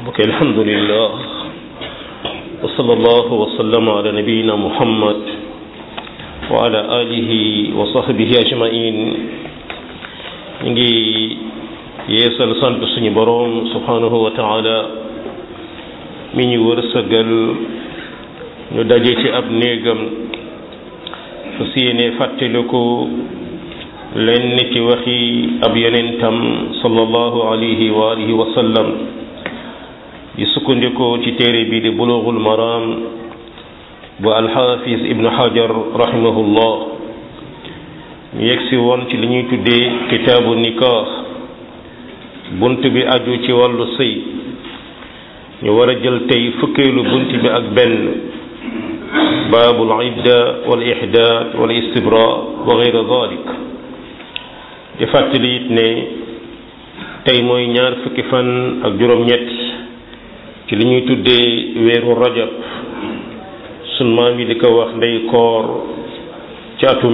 ok alhamdulillah wa sallallahu wa sallama ala nabiyina muhammad wa ala alihi wa sahbihi ajmain ñu ngi yeesal sant suñu boroom subhanahu wa taala mi ñu wërsëgal ñu daje ci ab néegam fas yéene fàttaliku lenn ci waxi ab yonentam sallallahu alayhi wa alihi wa sallam di sukkandikoo ci téere bi di bulughul maram bu alxaafis ibnu hajar rahimahullah ñu yegsi woon ci li ñuy tuddee kitaabu nikah bunt bi aju ci wàllu sëy ñu war a jël tey fukkeelu bunt bi ak benn baabul idda wal ihdaad wal istibra wa gayra dalik di fàttali it ne tey mooy ñaar fukki fan ak juróom-ñett ci li ñuy tuddee weeru rajab sun maam yi di ko wax ndey koor ci atum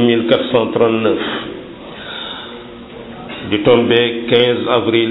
1439 di tombé 15 avril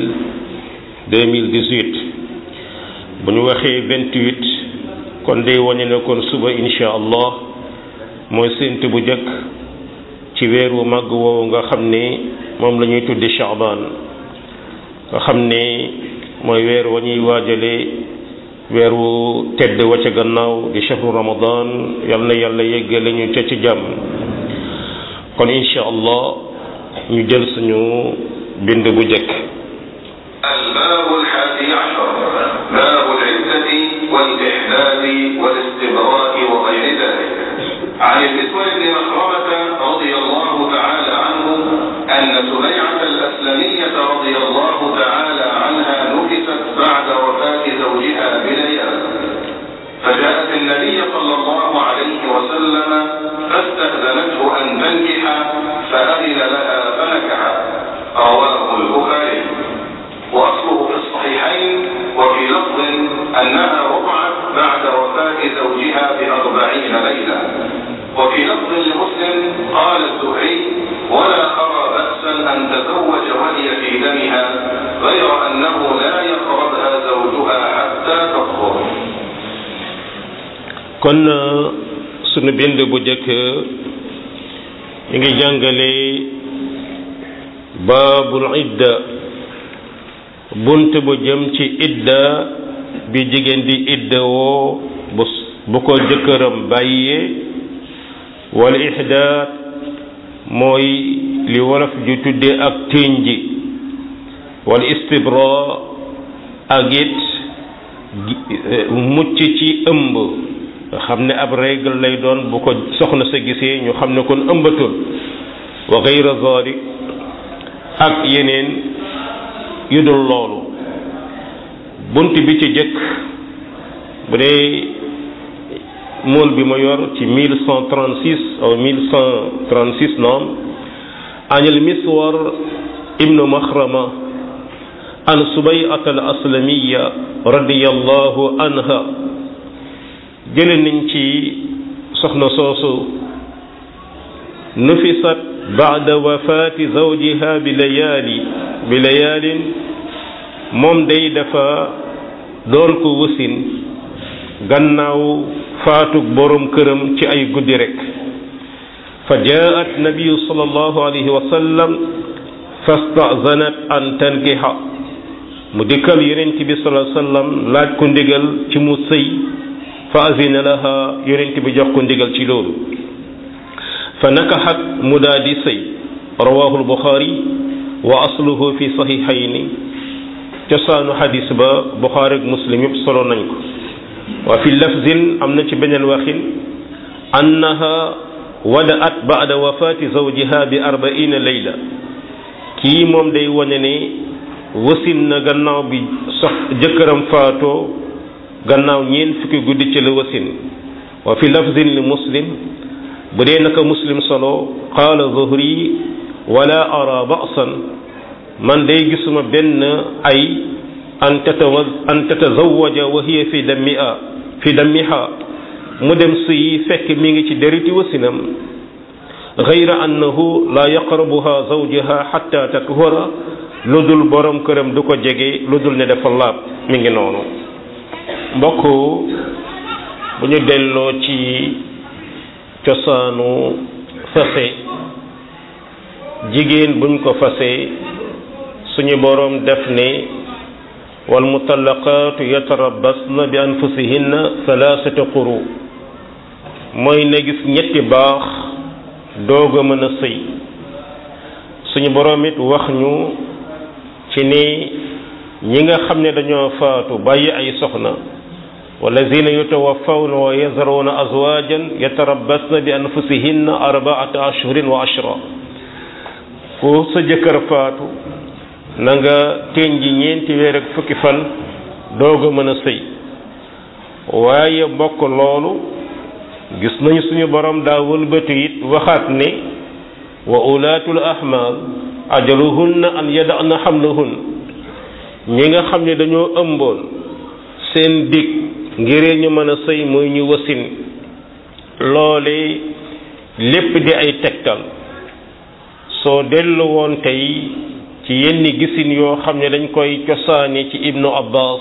2018 bu ñu waxee 28 kon day wane ne kon suba insha allah mooy sént bu jëkk ci weer wu màgg woowu nga xam ne moom la ñuy tudde Shaaban nga xam ne mooy weer wa ñuy waajale weer wu tedd wa ca gannaaw di shahru ramadan yal na yàlla yeggale ñu ca ci jàmm kon insha allah ñu jël suñu bind bu jëkk الباب الحادي عشر باب العدة والإحداد والاستبراء وغير ذلك عن المسور بن مخرمة رضي الله تعالى عنه أن سبيعة الأسلمية رضي الله تعالى عنها نكست بعد وفاة زوجها بليال فجاءت النبي صلى الله عليه وسلم فاستأذنته أن تنكح فأذن لها فنكحت رواه البخاري وأصله في الصحيحين وفي لفظ أنها وقعت بعد وفاة زوجها بأربعين ليلة وفي لفظ لمسلم قال الزهري ولا أرى بأسا أن تزوج وهي في دمها غير أنه لا يقربها زوجها حتى تطهر kon sunu bind bu jëkk ñu ngi jàngale baabul idda bunt bu jëm ci idda bi jigéen di idda woo bu bu ko jëkkëram bàyyee wal ihdaat mooy li wolof ju tudde ak téeñ ji wal istibra ak it mucc ci ëmb nga xam ne ab règle lay doon bu ko soxna sa gisee ñu xam ne kon ëmbatul wa gayra zalik ak yeneen yu dul loolu bunt bi ci jëkk bu dee mool bi ma yor ci 1136 aw 1136 noom an al miswar ibnu maxrama an subayat al aslamiya radiyallahu anha jële nañ ci soxna soosu nufisat baada wafaati zawjiha bi layaali bi layaalin moom day dafa doon ko wasin gannaaw faatug borom këram ci ay guddi rek fa jaat nabiyu sallallahu alayhi wa sallam fastazanat an tankiha mu dikkal yonent bi sallallahu alayhi wa sallam laaj ko ndigal ci mu sëy fa azina laha yonent bi jox ko ndigal ci loolu fa nakaxat mu daa di sëy rawahu lbuxaari wa asluhu fi saxiixayni cosaanu xadis ba buxaari ak muslim yëpp solo nañ ko wa fi lafzin am na ci beneen waxin annaha wadaat baada wafaati zawjiha bi arbaina layla kii moom day wane ne wasin na gannaaw bi sox jëkkëram faatoo gannaaw ñeen fukki guddi ci la wasin wa fi lafzin li muslim bu dee naka muslim solo qaala zuhri wala ara ba'san man day gisuma benn ay an tatawa an tatazawaja wa hiya fi dammiha fi dammiha mu dem sëyi fekk mi ngi ci deriti wasinam gayra annahu la yaqrabuha zawjaha hatta takhura lu dul borom këram du ko jege lu dul ne dafa laab mi ngi noonu mbokk bu ñu delloo ci cosaanu fase jigéen buñ ko fase suñu boroom def ne wal mutallaqaatu yatarabbasna bi anfusihinna thalathata quru mooy na gis ñetti baax doog a mën a sëy suñu boroom it wax ñu ci ni ñi nga xam ne dañoo faatu bàyyi ay soxna wallazina yutawaffawna wa yazaruna azwajan yatarabbasna bi anfusihinna arbaata ashhurin wa ashra ku sa jëkkër faatu na nga teñ ji ñeenti weer ak fukki fan doog a mën a sëy waaye mbokk loolu gis nañu suñu borom daa wëlbatu it waxaat ne wa ulaatul ahmaal ajaluhunna an yada'na hamlahun ñi nga xam ne dañoo ëmboon seen dig ngir ñu mën a sëy muy ñu wasin loole lépp di ay tegtal soo dellu woon tey ci yenn gisin yoo xam ne dañ koy cosaane ci ibnu abbas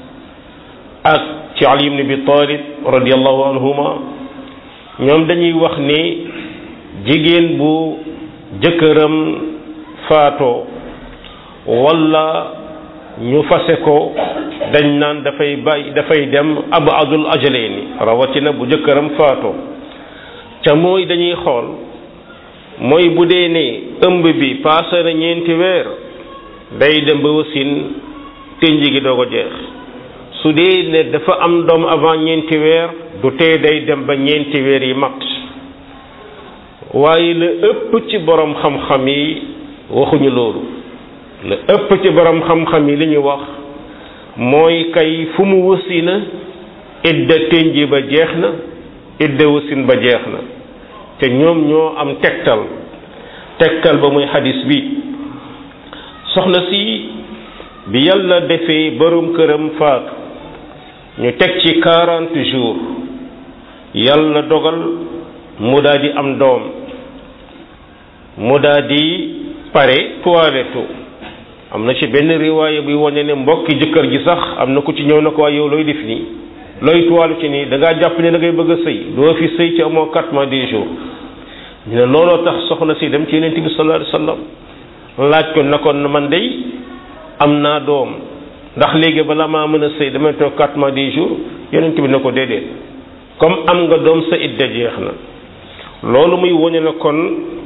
ak ci ali ibn abi talib radiallahu anhuma ñoom dañuy wax ne jigéen bu jëkkëram faatoo walla ñu fase ko dañ naan dafay bàyyi dafay dem abadul ajaleeni rawatina bu jëkkëram faatoo ca mooy dañuy xool mooy bu dee ne ëmb bi paase na ñeenti weer day dem ba wasin tënj gi doo ko jeex su dee ne dafa am doom avant ñeenti weer du tee day dem ba ñeenti weer yi mat waaye la ëpp ci borom xam-xam yi waxuñu loolu la ëpp ci borom xam-xam yi li ñu wax mooy kay fu mu wasina idda tënj ba jeex na idda wasin ba jeex na te ñoom ñoo am tegtal tegtal ba muy xadis bi soxna si bi yàlla defee borom këram faatu ñu teg ci quarante jours yàlla dogal mu daal di am doom mu daal di pare toilette am na ci benn riwaaya buy wane ne mbokki jëkkër ji sax am na ku ci ñëw na ko waaye yow looy def nii looy toilette ci nii da ngaa jàpp ne da ngay bëgg a sëy doo fi sëy ci amoo quatre mois dix jours ñu ne looloo tax soxna si dem ci yonent bi sallallahu alayhi wasallam laaj ko na ko man dey am naa doom ndax léegi balaa maa mën a sëy damay toog quatre mois dix jours yonent bi na ko déedéet comme am nga doom sa idda jeex na loolu muy wone na kon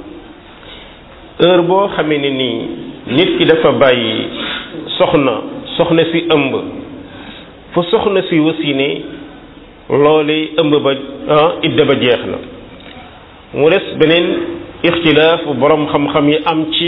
heure boo xamee ne nii nit ki dafa bàyyi soxna soxna si ëmb fu soxna si wasine loole ëmb ba idda ba jeex na mu des beneen ixtilaaf borom xam-xam yi am ci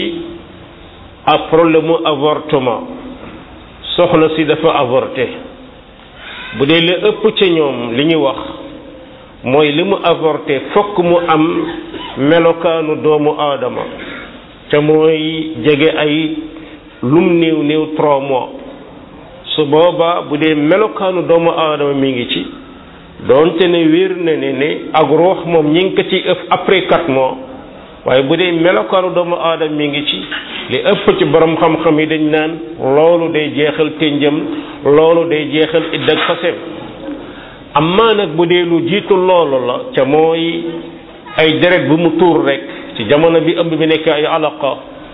ab problème mu avortement soxna si dafa avorté bu dee li ëpp ca ñoom li ñu wax mooy li mu avorté fokk mu am melokaanu doomu aadama te mooy jege ay lum néew néew trois mois su boobaa bu dee melokaanu doomu aadama mi ngi ci doonte ne wér na ne ne ak ruux moom ñi ngi ko ci ëf après quatre mois waaye bu dee melokaanu doomu aadama mi ngi ci li ëpp ci borom xam-xam yi dañ naan loolu day jeexal ténjam loolu day jeexal idd ak faseem amaa nag bu dee lu jiitu loolu la ca mooy ay deret bu mu tuur rek ci jamono bi ëmb bi nekk ay alaqa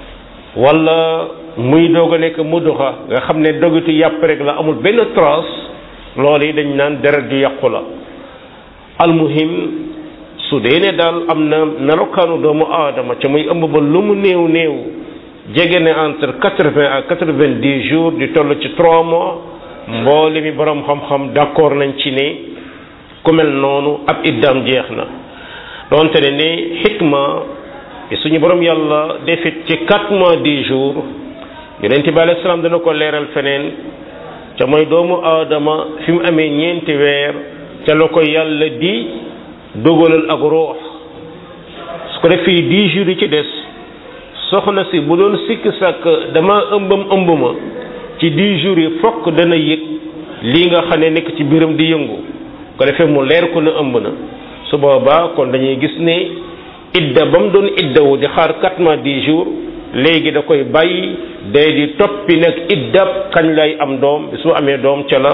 wala muy doog a nekk muduxa nga xam ne dogitu yàpp rek la amul benn trace loolu yi dañ naan deret ju yàqu la almuhim su dee ne daal am na melokaanu doomu aadama ca muy ëmb ba lu mu néew néew jege ne entre quatre-vingts à quatre-vingt-dix jours di toll ci trois mois mboole mi borom xam-xam d'accord nañ ci ne ku mel noonu ab iddaam jeex na donte ne ne xikma suñu borom yàlla defit ci quatre mois dix jours yonent bi alayhi salaam dana ko leeral feneen ca mooy doomu aadama fi mu amee ñeenti weer ca la ko yàlla di dogalal ak ruux su ko def fii dix jours yi ci des soxna si bu doon sikk sàkk dama ëmbam ëmb ma ci dix jours yi fokk dana yëg lii nga xam ne nekk ci biiram di yëngu ko defee mu leer ko na ëmb na su boobaa kon dañuy gis ne idda ba mu doon iddawu di xaar quatre mois dix jours léegi da koy bàyyi day di toppi nag iddab kañ lay am doom su amee doom ca la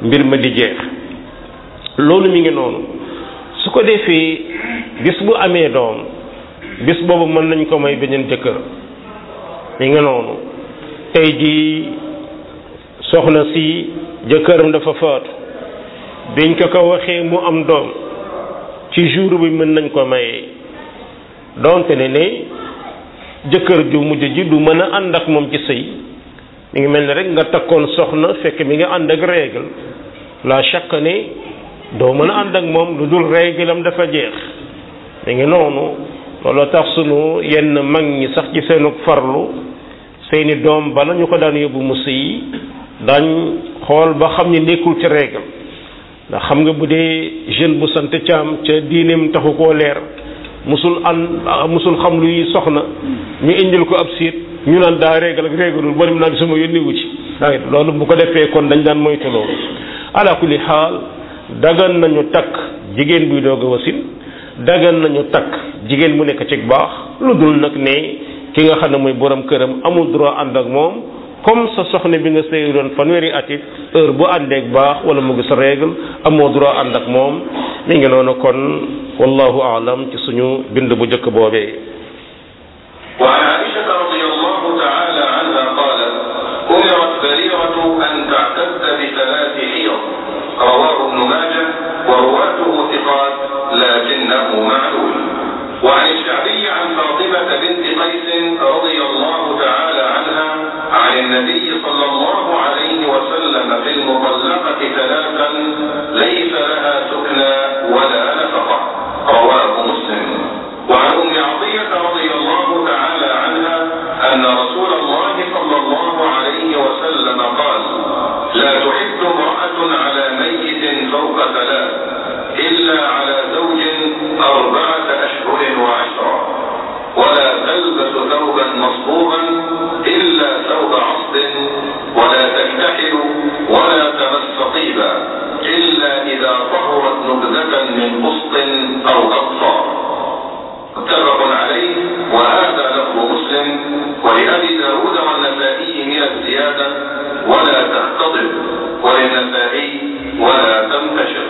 mbir ma di jeex loolu mi ngi noonu su ko defee bis bu amee doom bis boobu mën nañ ko may beneen jëkkër mi ngi noonu tey jii soxna si jëkkëram dafa faatu biñ ko ko waxee mu am doom ci jour bi mën nañ ko mayee donte ne ne jëkkër ju mujj ji du mën a ànd ak moom ci sëy mi ngi mel ne rek nga takkoon soxna fekk mi nga ànd ak règle la chaque ne doo mën a ànd ak moom lu dul règle am dafa jeex mi ngi noonu looloo tax sunu yenn mag ñi sax ci seenu farlu seeni doom bala ñu ko daan yóbbu mu sëy dañ xool ba xam ni nekkul ci règle ndax xam nga bu dee jeune bu sant caam ca diineem taxu koo leer musul an musul xam luy soxna ñu indil ko ab siit ñu naan daa régal ak régalul ba dem naan sama yónni wu ci waaye loolu bu ko defee kon dañ daan moytu loolu ala kulli xaal dagan nañu takk jigéen buy doog a wasin dagan nañu takk jigéen bu nekk ci baax lu dul nag ne ki nga xam ne mooy borom këram amul droit ànd ak moom comme sa soxna bi nga sëy doon fanweeri at it heure bu àndeek baax wala mu gis règle amoo droit ànd ak moom mi ngi noonu kon wallahu aalam ci suñu bind bu njëkk boobee وعن عائشة رضي الله تعالى عنها قالت أمرت بريرة أن تعتد بثلاث حيض رواه ابن ماجه ورواته ثقات لكنه معلول وعن الشعبي عن فاطمة بنت قيس رضي الله تعالى عنها عن النبي صلى الله عليه وسلم في المطلقة ثلاثا ليس لها سكنى ولا نفقة رواه مسلم وعن أم عطية رضي الله تعالى عنها أن رسول الله صلى الله عليه وسلم قال لا تحد امرأة على ميت فوق ثلاث إلا على زوج أربعة أشهر وعشرة ولا تلبس ثوبا مصبوغا إلا ثوب عصب ولا تكتحل ولا تمس طيبا إلا إذا طهرت نبذة من قسط أو أقصار متفق عليه وهذا لفظ مسلم ولأبي داود والنسائي من الزيادة ولا تختضب وللنسائي ولا تنتشر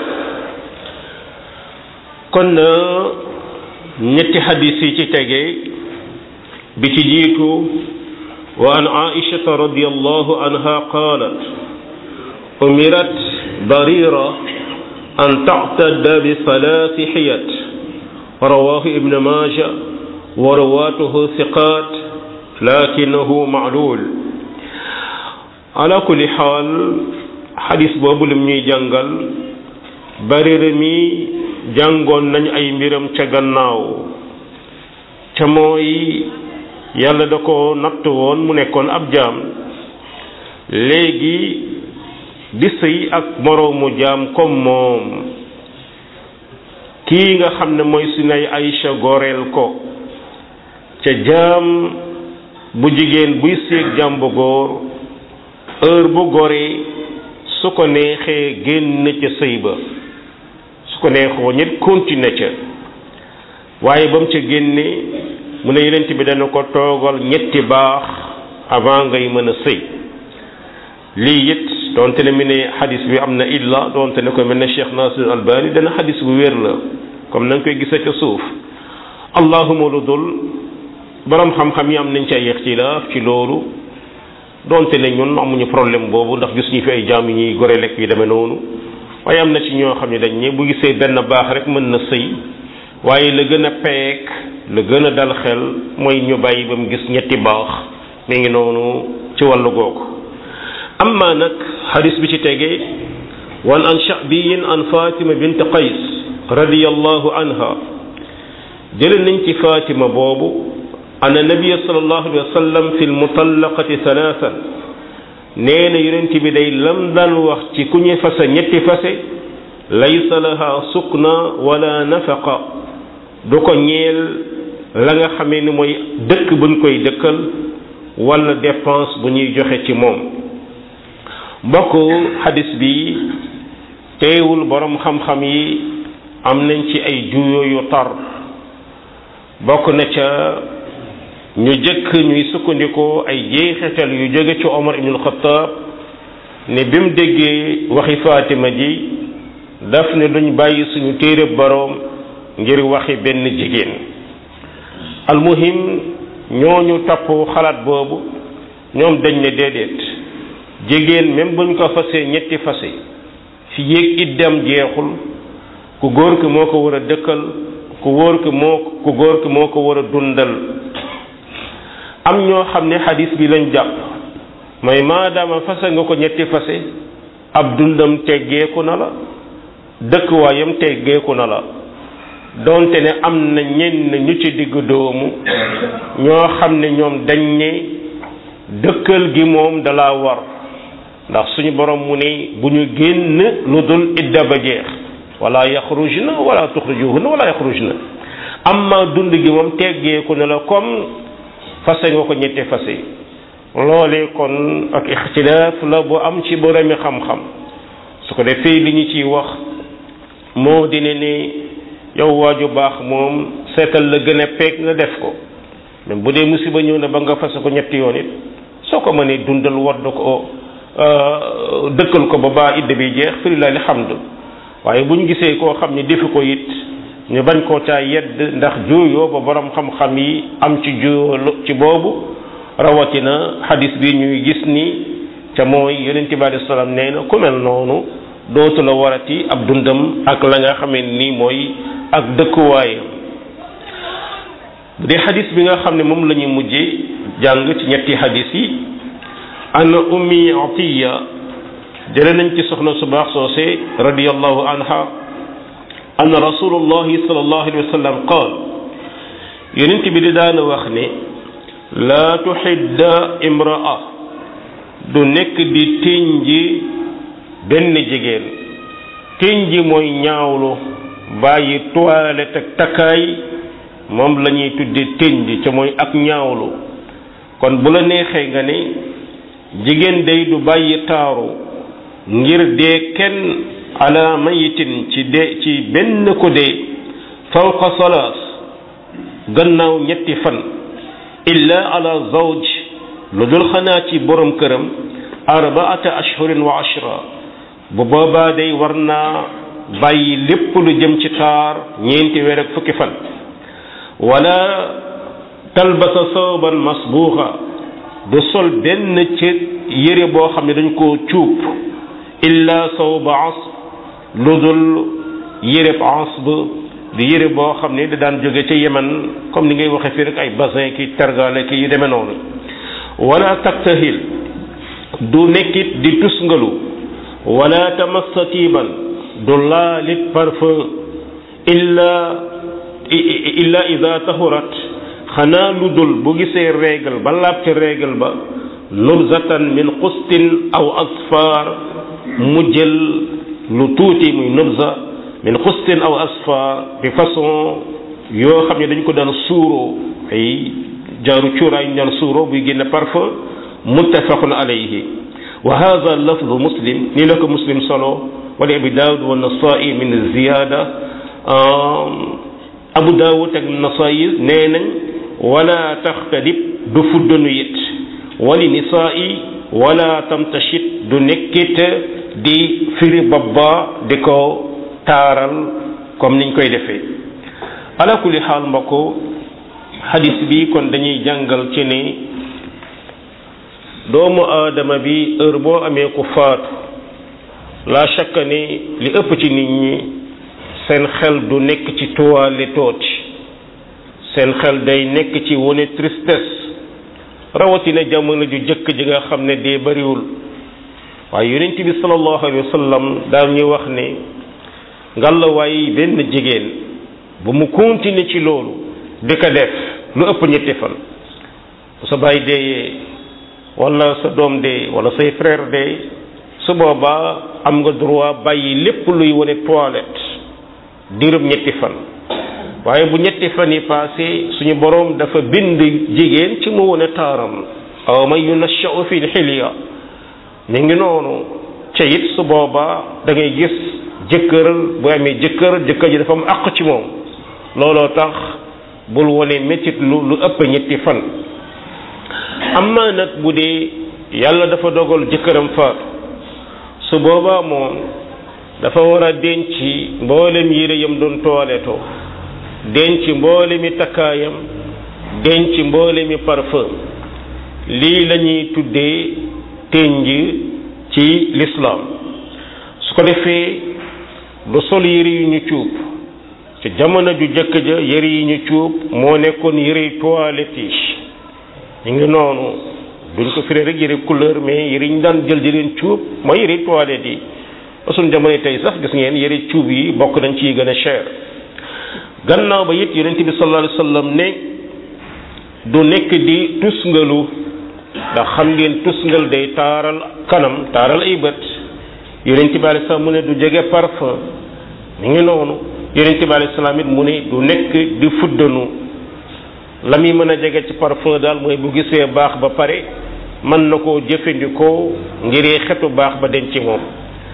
kon ñetti xadis yi ci tege bi ci jiitu wa an aishata radiallahu anha qalat umirat barira an tactadda bi salaasi xiyat rawahu ibn maja wa rawatuhu thiqat lakinahu maclul ala kulli xaal xadis boobu lim ñuy jàngal barira mi jàngoon nañ ay mbiram ca gannaaw ca mooy yàlla da ko natt woon mu nekkoon ab jaam léegi di sëy ak moroomu jaam comme moom kii nga xam ne mooy sunay Aïcha goreel ko ca jaam bu jigéen buy séeg jaam bu góor heure bu goree su ko neexee génn ca sëy ba ko neexoo ñit continuer ca waaye ba mu ca génne mu ne yenent bi dana ko toogal ñetti baax avant ngay mën a sëy lii it doonte ne mi ne xadis bi am na illa doonte ne ko mel ne Cheikh Nasir Albani dana xadis bu wér la comme na nga koy gisa ca suuf allahuma lu dul borom xam-xam yi am nañ ca ixtilaaf ci loolu doonte ne ñun amuñu problème boobu ndax gis ñu fi ay jaam yi ñuy gore lekk yi demee noonu waaye am na ci ñoo xam ne dañ ne bu gisee benn baax rek mën na sëy waaye la gën a peek la gën a dal xel mooy ñu bàyyi ba mu gis ñetti baax mi ngi noonu ci wàllu googu amma nag xadis bi ci tegee wan an shabiyin an fatima bint qays radiyallahu anha jële nañ ci fatima boobu an nabia sallallahu alayhi wa sallam fi lmutallaqati thalathan nee na yonent bi day lam daan wax ci ku ñu fase ñetti fase laysa laha sukna wala nafaqa du ko ñeel la nga xamee ni mooy dëkk buñ koy dëkkal wala dépense bu ñuy joxe ci moom mbokk xadis bi teewul borom xam-xam yi am nañ ci ay juyo yu tar bokk na ca ñu jëkk ñuy sukkandikoo ay jeexital yu jóge ci Omar ibnul Xattaab ne bi mu déggee waxi Fatima ji daf ne duñ bàyyi suñu téere boroom ngir waxi benn jigéen almuhim ñooñu topp xalaat boobu ñoom dañ ne déedéet jigéen même buñ ko fasee ñetti fase fi yéeg iddam jeexul ku góor ki moo ko war a dëkkal ku góor ki moo ku góor ki moo ko war a dundal am ñoo xam ne xadis bi lañ jàpp mooy maadaama fase nga ko ñetti fase ab dundam teggeeku na la dëkkuwaayam teggeeku na la donte ne am na ñenn ñu ci digg doomu ñoo xam ne ñoom dañ ne dëkkal gi moom dala war ndax suñu borom mu ne bu ñu génn lu dul idda ba jeex wala yaxrujna wala tuxrijuhunna wala yaxrujna amma dund gi moom teggeeku na la comme fase nga ko ñetti fase loolee kon ak ixtilaaf la bu am ci boromi xam-xam su ko defee li ñu ciy wax moo dina ne yow waaju baax moom seetal la gën a peeg nga def ko même bu dee musiba ñëw na ba nga fase ko ñetti yoon it soo ko mënee dundal wadd ko dëkkal ko ba baa idda bi jeex fi lillahi alhamdu waaye bu ñu gisee koo xam ne defi ko it ñu bañ koo caa yedd ndax juuyoo ba borom xam-xam yi am ci juuyoo ci boobu rawatina xadis bi ñuy gis ni ca mooy yonente bi alei salaam nee na ku mel noonu dootu la warati ab dundam ak la nga xamee nii mooy ak dëkkuwaayam bu dee xadis bi nga xam ne moom la ñuy mujjee jàng ci ñetti xadis yi an ummi atiya jële nañ ci soxna su baax soose radiallahu anha anna rasulullahi sallallahu alayhi wa sallam qaal yonent bi di daana wax ne laa tuxidda imraa du nekk di tënji benn jigéen tënji mooy ñaawlu bàyyi toilette ak takkaay moom la ñuy tudde tënji ca mooy ak ñaawlu kon bu la neexee nga ne jigéen day du bàyyi taaru ngir dee kenn ala mayitin ci dee ci benn ko dee fawqa salaas gannaaw ñetti fan illa ala zawj lu dul xanaa ci borom këram arbaata ashhurin wa ashra bu boobaa day war naa bàyyi lépp lu jëm ci taar ñeenti weer ak fukki fan wala talbasa sawban masbuuxa du sol benn ci yére boo xam ne dañ koo cuub illa sawba asb lu dul yéreb asb di yére boo xam ne da daan jóge ca yemen comme ni ngay waxe fii rek ay basin ki tergale ki yu demee noonu wala taktahil du nekkit di tusngalu wala tamassa tiiban du laalit parfum illa illa ida tahurat xanaa lu dul bu gisee régal ba laab ca régal ba nubzatan min qustin aw asfar mu jël lu tuuti muy nubza min qustin aw asfar di façon yoo xam ne dañ ko daan suuroo ay jaaru cuuraay ñu daan suuroo buy génne parfum muttafaqun alayhi wa hadha lafdu muslim nii la ko muslim solo wala abi daawud wa nasai min ziyada abu daawud ak nasai nee nañ wala taxtadib du fuddanu it wali nisaa'i wala tamtashit du nekkit di firi babba di ko taaral comme niñ koy defee ala kulli xaal mbokk xadis bi kon dañuy jàngal ci ne doomu aadama bi heure boo amee ku faatu la shakka ne li ëpp ci nit ñi seen xel du nekk ci toile tooti seen xel day nekk ci wone tristesse rawatina jamono ju jëkk ji nga xam ne dee bariwul waaye yonent bi sallallahu alayhi wa sallam daal ñu wax ne ngàllawaay benn jigéen bu mu continuer ci loolu di ko def lu ëpp ñetti fan sa baay deeyee wala sa doom dee wala say frère dee su boobaa am nga droit bàyyi lépp luy wone toilette diirub ñetti fan waaye bu ñetti fan yi passé suñu boroom dafa bind jigéen ci mu wone taaram aw man yunashau fi xilya mi ngi noonu ca it su boobaa da ngay gis jëkkër bu amee jëkkër jëkkër ji dafa am àq ci moom looloo tax bul wone métit lu lu ëpp ñetti fan amma nag bu dee yàlla dafa dogal jëkkëram faatu su boobaa moom dafa war a denc mboolem yére yam doon toileto denc mboolemi takkaayam denc mboolemi parfum lii la ñuy tuddee tënj ci lislaam su ko defee du sol yére yu ñu cuub ci jamono ju jëkk ja yére yi ñu cuub moo nekkoon yére toilette yi ñu ngi noonu duñ ko firee rek yére couleur mais yére yi ñu daan jël di leen cuub mooy yére toilette yi ba suñ jamono tey sax gis ngeen yére cuub yi bokk nañ ci gën a cher gannaaw ba it yonent bi sallallahu alayhi wasallam ne du nekk di tusngalu ndax xam ngeen tusngal day taaral kanam taaral ay bët yonent bi alayhi salaam mu ne du jege parfum mi ngi noonu yonent bi alayhi salaam it mu ne du nekk di fuddanu la muy mën a jege ci parfum daal mooy bu gisee baax ba pare mën na koo jëfandikoo ngiree xetu baax ba denc moom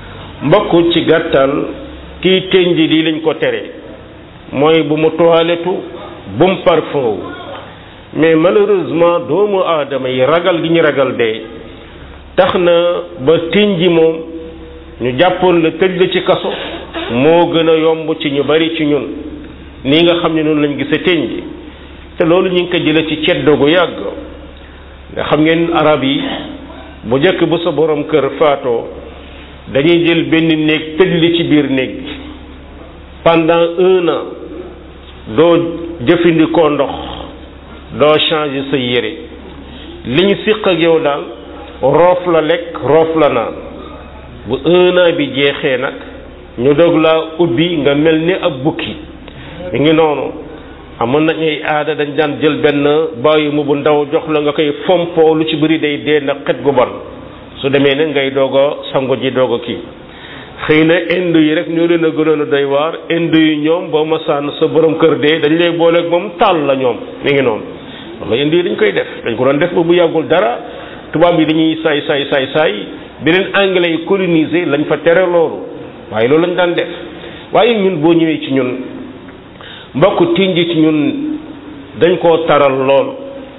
mbokk ci gàttal kiy tënj lii lañ ko tere mooy bu mu toilettu bu mu parfum wu mais malheureusement doomu aadama yi ragal gi ñu ragal dee tax na ba tënji moom ñu jàppoon la tëj la ci kaso moo gën a yomb ci ñu bari ci ñun nii nga xam ne noonu lañ gise tënji te loolu ñu ngi ko jële ci ceddo gu yàgg nga xam ngeen arab yi bu njëkk bu sa borom kër faatoo dañuy jël benn néeg tëj li ci biir néeg bi pendant un an doo jëfandikoo ndox doo changer sa yére li ñu siq ak yow daal roof la lekk roof la naan bu un an bi jeexee nag ñu doog laa ubbi nga mel ni ab bukki mi ngi noonu amoon nañ ay aada dañ daan jël benn bàyyi mu bu ndaw jox la nga koy fompoo lu ci bëri day dee na xet gu bon su demee ne ngay doog a sango ji doog a kii xëy na indo yi rek ñoo leen a gënoon a doy waar indo yi ñoom boo masaan sa borom kër dee dañ lay booleeg moom taal la ñoom mi ngi noonu wala indo yi dañ koy def dañ ko doon def ba bu yàggul dara tubaab yi dañuy saay saay saay saay beneen anglais yi colonisé lañ fa tere loolu waaye loolu lañ daan def waaye ñun boo ñëwee ci ñun mbokk tinji ci ñun dañ koo taral lool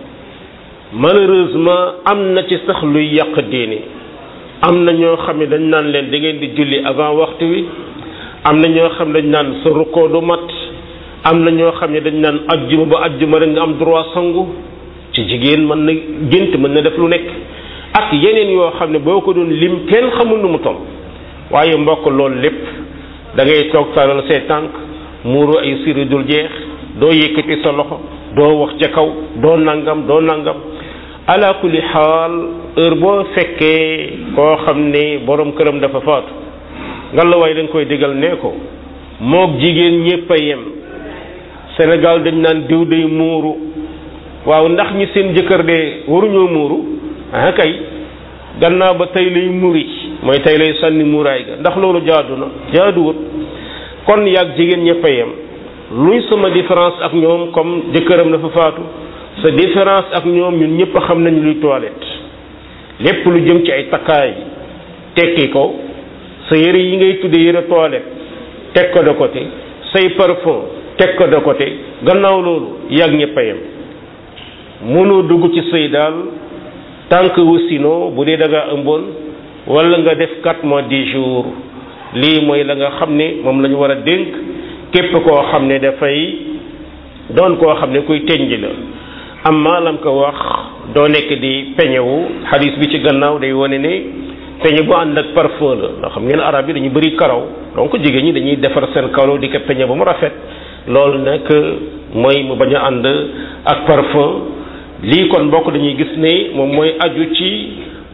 malheureusement am na ci sax luy yàq diine am na ñoo xam ne dañ naan leen da ngeen di julli avant waxtu wi am na ñoo xam ne dañ naan sa rukkoo du mat am na ñoo xam ne dañ naan ajjuma ba ajjuma rek nga am droit sangu ci jigéen mën na gént mën na def lu nekk ak yeneen yoo xam ne boo ko doon lim kenn xamul nu mu toll waaye mbokk loolu lépp da ngay toog taral say tànk muuru ay siri dul jeex doo yëkkati sa loxo doo wax ca kaw doo nangam doo nangam ala kulli xaal heure boo fekkee koo xam ne borom këram dafa faatu ngallaawaay dañ koy digal nee ko moog jigéen ñépp a yem Sénégal dañ naan diw day muuru waaw ndax ñi seen jëkkër de waruñoo muuru ah kay gannaaw ba tey lay muri mooy tey lay sànni muuraay ga ndax loolu jaadu na jaaduwut kon yaag jigéen ñépp a yem luy sama différence ak ñoom comme jëkkëram dafa faatu sa différence ak ñoom ñun ñëpp xam nañu luy toilette lépp lu jëm ci ay takkaay tekki ko sa yëre yi ngay tudde yëre toilette teg ko de côté say parfum teg ko de côté gannaaw loolu yàgg ñëpp a yem mënoo dugg ci sëy daal tànk wasino bu dee da nga ëmboon wala nga def quatre mois dix jours lii mooy la nga xam ne moom la ñu war a dénk képp koo xam ne dafay doon koo xam ne kuy tenj la amma lam ko wax doo nekk di peñewu xadis bi ci gannaaw day wane ne peñe bu ànd ak parfum la ndax xam ngeen arab yi dañu bëri karaw donc jigéen ñi dañuy defar seen karaw di ko peñe ba mu rafet loolu nag mooy mu bañ a ànd ak parfum lii kon bokk dañuy gis ne moom mooy aju ci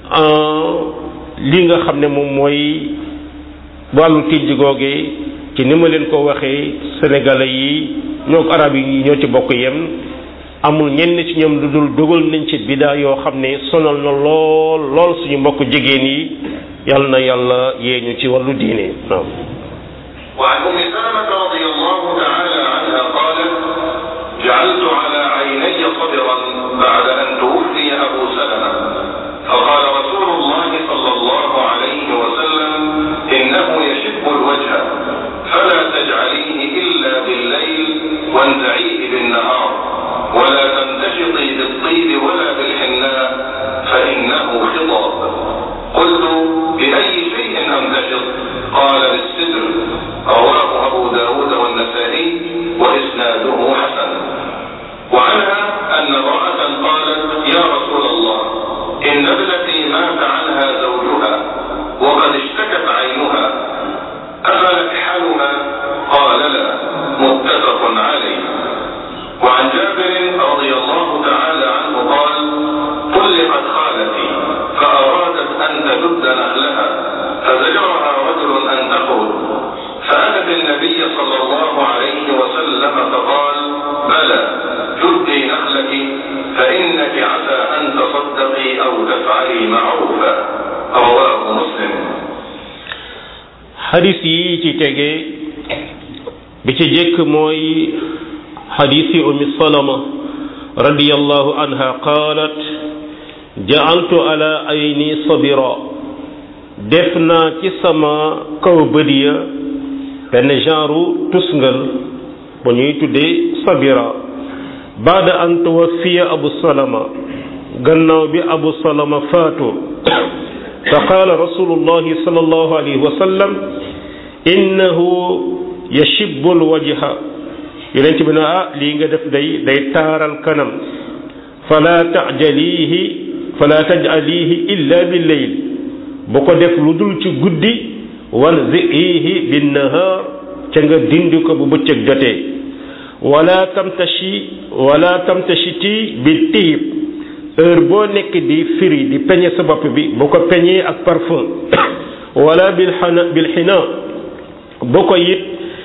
lii nga xam ne moom mooy wàllu tijj googee ci ni ma leen ko waxee sénégalais yi ñoo arab yi ñoo ci bokk yem amul ñenn ci ñoom lu dul dugal nañ ci bidaa yoo xam ne sonal na lool lool suñu mbokk jigéen yi yal na yàlla yee ñu ci wàllu diine waaw وعن ام سلمه رضي الله تعالى عنها قالت جعلت على عيني صبرا بعد ان توفي ابو سلمه فقال رسول الله صلى الله عليه وسلم انه يشب الوجه فلا تجعليه الا بالليل وانزعيه بالنهار ولا تمتشطي بالطيب ولا بالحناء فانه خطاب قلت باي شيء قال بالسدر رواه أبو داود والنسائي وإسناده حسن وعنها أن امرأة قالت يا رسول الله إن ابنتي مات عنها زوجها وقد اشتكت عينها أفنكحلها قال لا متفق عليه وعن جابر رضي الله تعالى عنه قال طلقت خالتي فأرادت أن تجد نخلها فزجرها رجل أن تخرج فأتت النبي صلى الله عليه وسلم فقال بلى جدي نخلك فإنك عسى أن تصدقي أو تفعلي معروفا رواه مسلم xadis yi ci tege bi ci jëkk mooy xadisi umi salama radiyallahu anha qaalat ja'altu ala ayni sabira def naa ci sama kaw bët ya benn genre tusngal bu ñuy tuddee sabira baada an tuwaffiya abu salama gannaaw bi abu salama faatu fa qaala rasulullahi sallallahu alayhi wa sallam innahu yashibbu alwajha yonent bi ne ah lii nga def day day taaral kanam fala tajalihi fala tajalihi illa billeyl bu ko def lu dul ci guddi wanzihi binnahaar ca nga dindi ko bu bëccëg jotee wala tamtashi wala tamtashiti bi tiib heure boo nekk di firi di peñe sa bopp bi bu ko peñee ak parfum wala bil xana bil xina bu ko it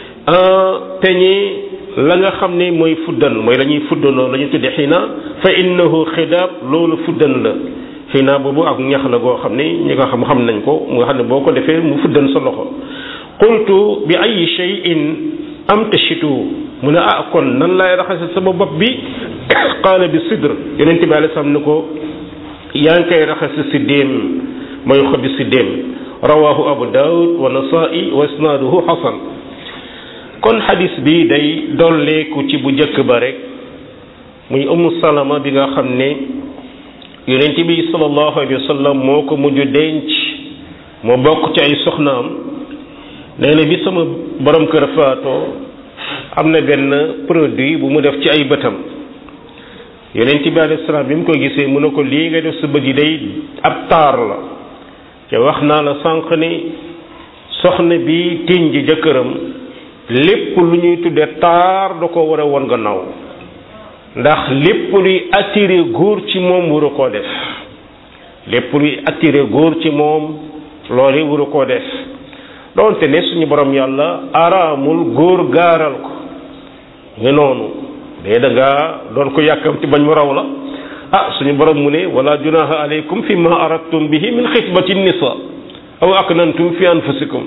peñee la nga xam ne mooy fuddan mooy la ñuy fuddanoo la ñuy tudde xina fa innahu xidaab loolu fuddan la xina boobu ak ñax la goo xam ne ñi nga xam xam nañ ko mu nga xam ne boo ko defee mu fuddan sa loxo qultu bi ay shay'in am tashitu mu ne ah kon nan laay raxase sama bopp bi qaala bi sidr yonente bi alei salaam ne ko yaa ngi koy raxase si déem mooy xobi si déem rawahu abu daawud wa nasaa'i wa isnaaduhu xasan kon xadis bi day dolleeku ci bu njëkk ba rek muy umu salama bi nga xam ne yonente bi sallallahu alayhi wa sallam moo ko mujj denc moo bokk ci ay soxnaam nee na bi sama borom kër faatoo am na benn produit bu mu def ci ay bëtam yonent bi alayhi salaam bi mu ko gisee mu ne ko lii nga def sa bët yi day ab taar la te wax naa la sànq ni soxna bi tiñ ji jëkkëram lépp lu ñuy tudde taar da ko war a won gannaaw ndax lépp luy attiré góor ci moom waru koo def lépp luy attiré góor ci moom loolu waru koo def doonte ne suñu borom yàlla araamul góor gaaral ko nga noonu dee da ngaa doon ko yàkkamti bañ mu raw la ah suñu borom mu ne wala junaha alaykum fi ma aradtum bihi min xitbati nisa aw aknantum fi anfusikum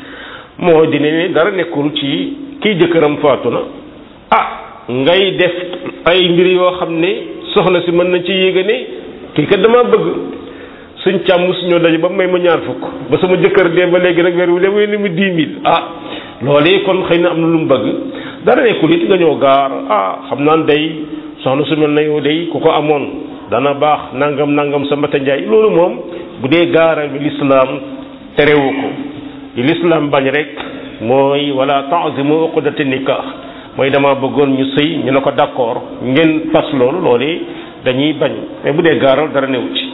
moo di ne dara nekkul ci kii jëkkëram faatu na ah ngay def ay mbir yoo xam ne soxna si mën na ci yéega ne kii kat dama bëgg suñ càmm suñoo daje ba may ma ñaar fukk ba sama jëkkër dee ba léegi nag weer wu demee ni mu dix mille ah loolee kon xëy na am na lu mu bëgg dara nekkul it nga ñëw gaar ah xam naan day soxna su mel na yow day ku ko amoon dana baax nangam nangam sa mbata njaay loolu moom bu dee gaaral bi lislaam terewu ko li lislaam bañ rek mooy wala ta'zimu uqdati nikah mooy dama bëggoon ñu sëy ñu ne ko d'accord ngeen fas loolu loolee dañuy bañ mais bu dee gaaral dara newu ci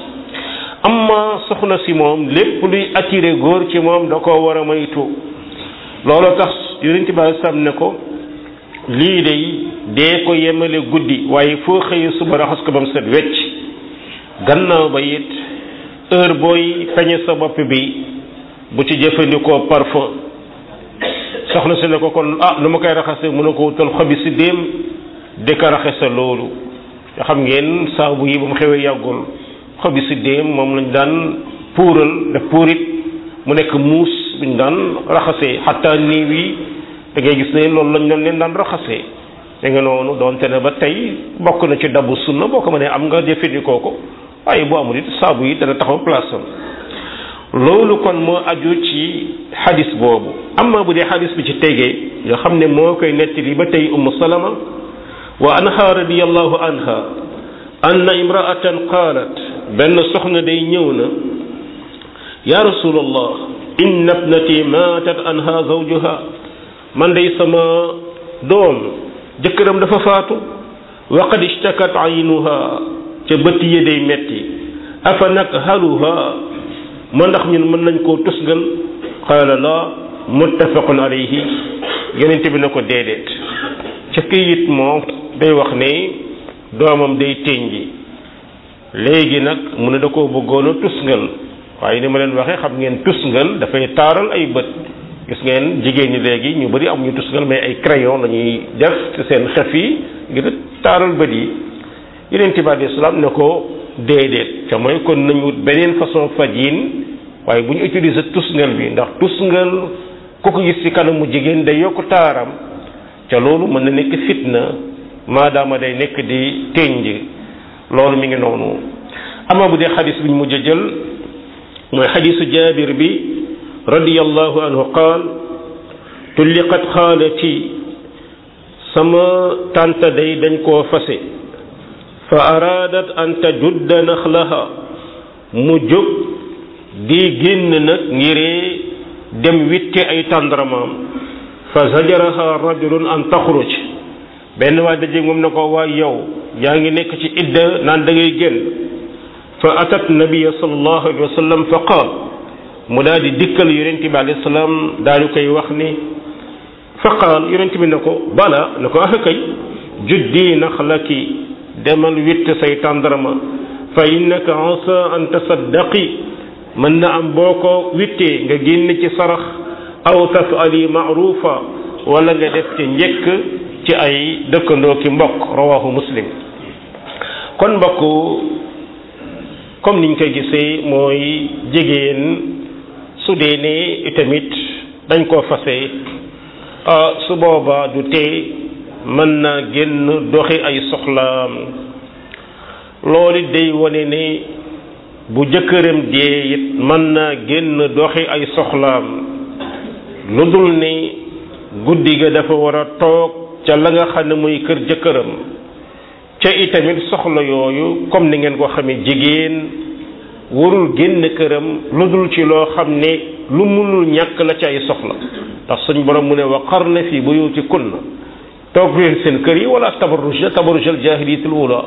amma soxna si moom lépp luy attiré góor ci moom da koo war a moytu loolu tax yonent bi sam ne ko lii day dee ko yemale guddi waaye foo xëyee suba raxas ko ba mu set wecc gannaaw ba it heure booy peñe sa bopp bi bu ci jëfandikoo parfum soxna si ne ko kon ah nu ma koy raxase mu ne ko wutal xobi si déem di ko raxase loolu nga xam ngeen saabu yi ba mu xewee yàggul xobi si déem moom lañ daan puural def puurit mu nekk muus buñ daan raxasee xataa niiw yi da ngay gis ne loolu lañ doon leen daan raxasee da nga noonu doonte ne ba tey bokk na ci dabu sunna boo ko mënee am nga jëfandikoo ko waaye bu amul it saabu yi dana taxaw place am loolu kon moo aju ci xadis boobu amma bu dee xadis bi ci tegee nga xam ne moo koy nettali ba tey ummu salama wa anha radiyallahu anha anna imraatan qaalat benn soxna day ñëw na ya rasulallah inna ibnati maatat anha zawjuha man day sama doom jëkkëram dafa faatu wa qad ishtakat aynuha ca bët yi day metti afa nakhaluha ma ndax ñun mën nañ koo tusgal qaala la muttafaqun alayhi yonente bi na ko déedéet ca këyit moo day wax ne doomam day tënji léegi nag mu ne da koo bëggoon a tusngal waaye ni ma leen waxee xam ngeen tusngal dafay taaral ay bët gis ngeen jigéen ñi léegi ñu bari am ñu tusngal mais ay crayon la ñuy def ci seen xef yi ngir taaral bët yi yeneen bi alayhi salaam ne ko déedéet ca mooy kon nañu wut beneen façon fajin waaye bu ñu utiliser tusngal bi ndax tusngal ku ko gis ci kanamu jigéen day yokk taaram ca loolu mën na nekk fitna maadaama day nekk di tënj loolu mi ngi noonu ama bu dee xadis bi ñu mujj a jël mooy xadisu jaabir bi radiyallahu anhu qaal tulliqat xaalati sama tànta day dañ koo fase fa araadat an tajudda naxlaha mu jóg di génn nag ngiree dem witte ay tàndaramaam fa zajaraha rajulun an taxruj benn waay daje moom na ko waay yow yaa ngi nekk ci idda naan da ngay génn fa atat nabiya sallallahu alayhi wa sallam fa qaal mu daal di dikkal yonente bi alayhi salaam daal di koy wax ni fa qaal yonente bi na ko bala na ko ah kay juddi naxlaki demal witt say tàndarama fa innaka asa an tasaddaqi mën na am boo ko wittee nga génn ci sarax aw tafali maarufa wala nga def ci njëkk ci ay dëkkandoo ki mbokk rawahu muslim kon mbokk comme niñ koy gisee mooy jigéen su dee ne itamit dañ koo fase su boobaa du tee mën naa génn doxi ay soxlaam loolu day wane ne bu jëkkëram dee it mën naa génn doxi ay soxlaam lu dul ne guddi ga dafa war a toog ca la nga xam ne muy kër jëkkëram ca itamit soxla yooyu comme ni ngeen ko xamee jigéen warul génn këram lu dul ci loo xam ne lu munul ñàkk la ci ay soxla ndax suñ borom mu ne wa qarna fi buyutikunna toog leen seen kër yi wala tabarruj na tabarrujal jaahiliyatul ula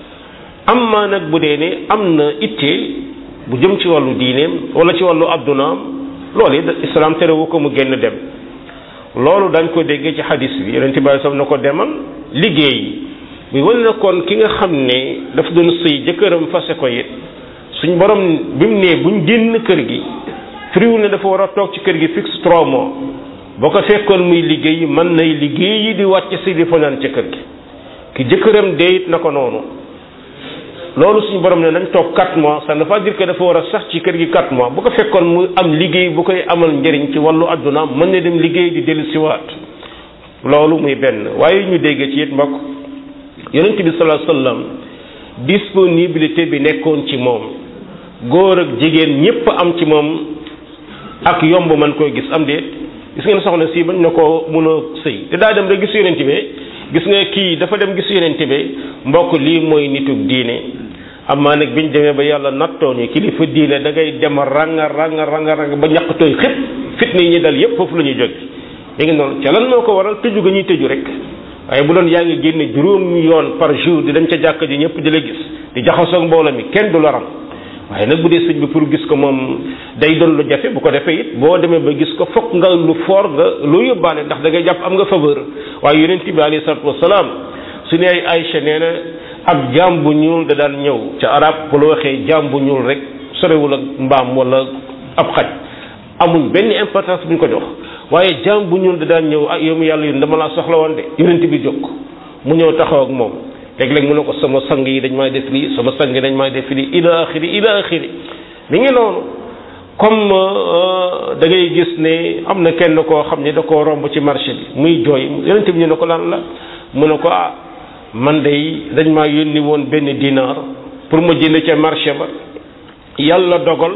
amma nag bu dee ne am na itte bu jëm ci wàllu diineem wala ci wàllu addunaam loolu it islam terewu ko mu génn dem loolu dañ ko déggee ci xadis bi yonent bi sam na ko demal liggéey bi wane na kon ki nga xam ne daf doon sëy jëkkëram fase ko it suñ borom bi mu nee buñ génn kër gi firiwul ne dafa war a toog ci kër gi fixe trois mois boo ko fekkoon muy liggéey mën nay liggéey yi di wàcc si di fanaan ca kër gi ki jëkkëram dee it na ko noonu loolu suñu borom ne nañ toog 4 mois ça ne veut pas dire que dafa war a sax ci kër gi 4 mois bu ko fekkoon mu am liggéey bu koy amal njëriñ ci wàllu adduna mën na dem liggéey di dellu siwaat loolu muy benn waaye ñu dégg ci it mbokk yonent bi sallallahu alayhi wasallam disponibilité bi nekkoon ci moom góor ak jigéen ñépp am ci moom ak yomb man koy gis am déet gis ngeen soxna si bañ na ko mun a sëy te daa dem rek gis yonent bi gis nga kii dafa dem gis yonent bi mbokk lii mooy nitug diine amaa nag biñ demee ba yàlla nattoo ñu kilifa diine da ngay dem ranga ranga ranga ranga ba ñàkk tooy xëpp fitna yi ñu dal yépp foofu la ñuy jóg mi ngi noonu ca lan moo ko waral tëju ga ñuy tëju rek waaye bu doon yaa ngi génne juróom yoon par jour di dem ca jàkka ji ñëpp di la gis di jaxasoo mbooloo mi kenn du la ram waaye nag bu dee sëñ bi pour gis ko moom day doon lu jafe bu ko defee it boo demee ba gis ko fokk nga lu fort nga lu yóbbaale ndax da ngay jàpp am nga faveur waaye yonent bi alayhi salatu wasalaam su ne ay Aïcha nee na ab jaam bu ñuul da daan ñëw ca arab bu la waxee jaam bu ñuul rek sorewul ak mbaam wala ab xaj amul benn importance bu ñu ko jox waaye jaam bu ñuul da daan ñëw ah yow mi yàlla yun dama laa soxla woon de yonent bi jóg mu ñëw taxaw ak moom léeg-léeg mu ne ko sama sang yi dañ may def lii sama sang yi dañ may def lii ila axiri ila axiri mi ngi noonu comme da ngay gis ne am na kenn koo xam ne da koo romb ci marché bi muy jooy yonent bi ñu ne ko lan la mu ne ko ah man day dañ maa yónni woon benn dinar pour ma jënd ca marché ba yàlla dogal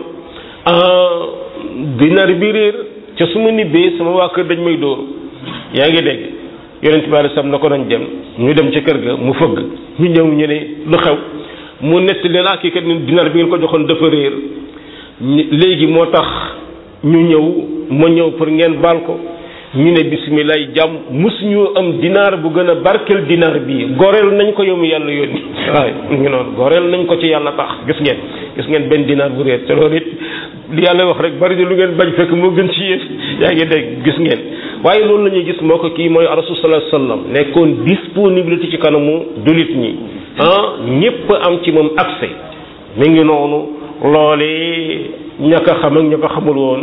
dinar bi réer ca su ma nibbee sama waa kër dañ may dóor yaa ngi dégg yonent bi sam na ko dañ dem ñu dem ca kër ga mu fëgg ñu ñëw ñu ne lu xew mu nett leen ak kii kat dinar bi ngeen ko joxoon dafa réer léegi moo tax ñu ñëw ma ñëw pour ngeen baal ko ñu ne bismillah jàmm musuñu am dinaar bu gën a barkel dinaar bii goreel nañ ko yow mu yàlla yónni waaye mu ngi noonu goreel nañ ko ci yàlla tax gis ngeen gis ngeen benn dinaar bu réer te loolu it li yàlla wax rek bari na lu ngeen bañ fekk moo gën ci yéen yaa ngi dégg gis ngeen waaye loolu la ñuy gis moo ko kii mooy rasul sallallahu alayhi wasallam nekkoon disponibilité ci kanamu dulit ñi ah ñépp am ci moom accès mi ngi noonu loolee ña ko xam ak ña ko xamul woon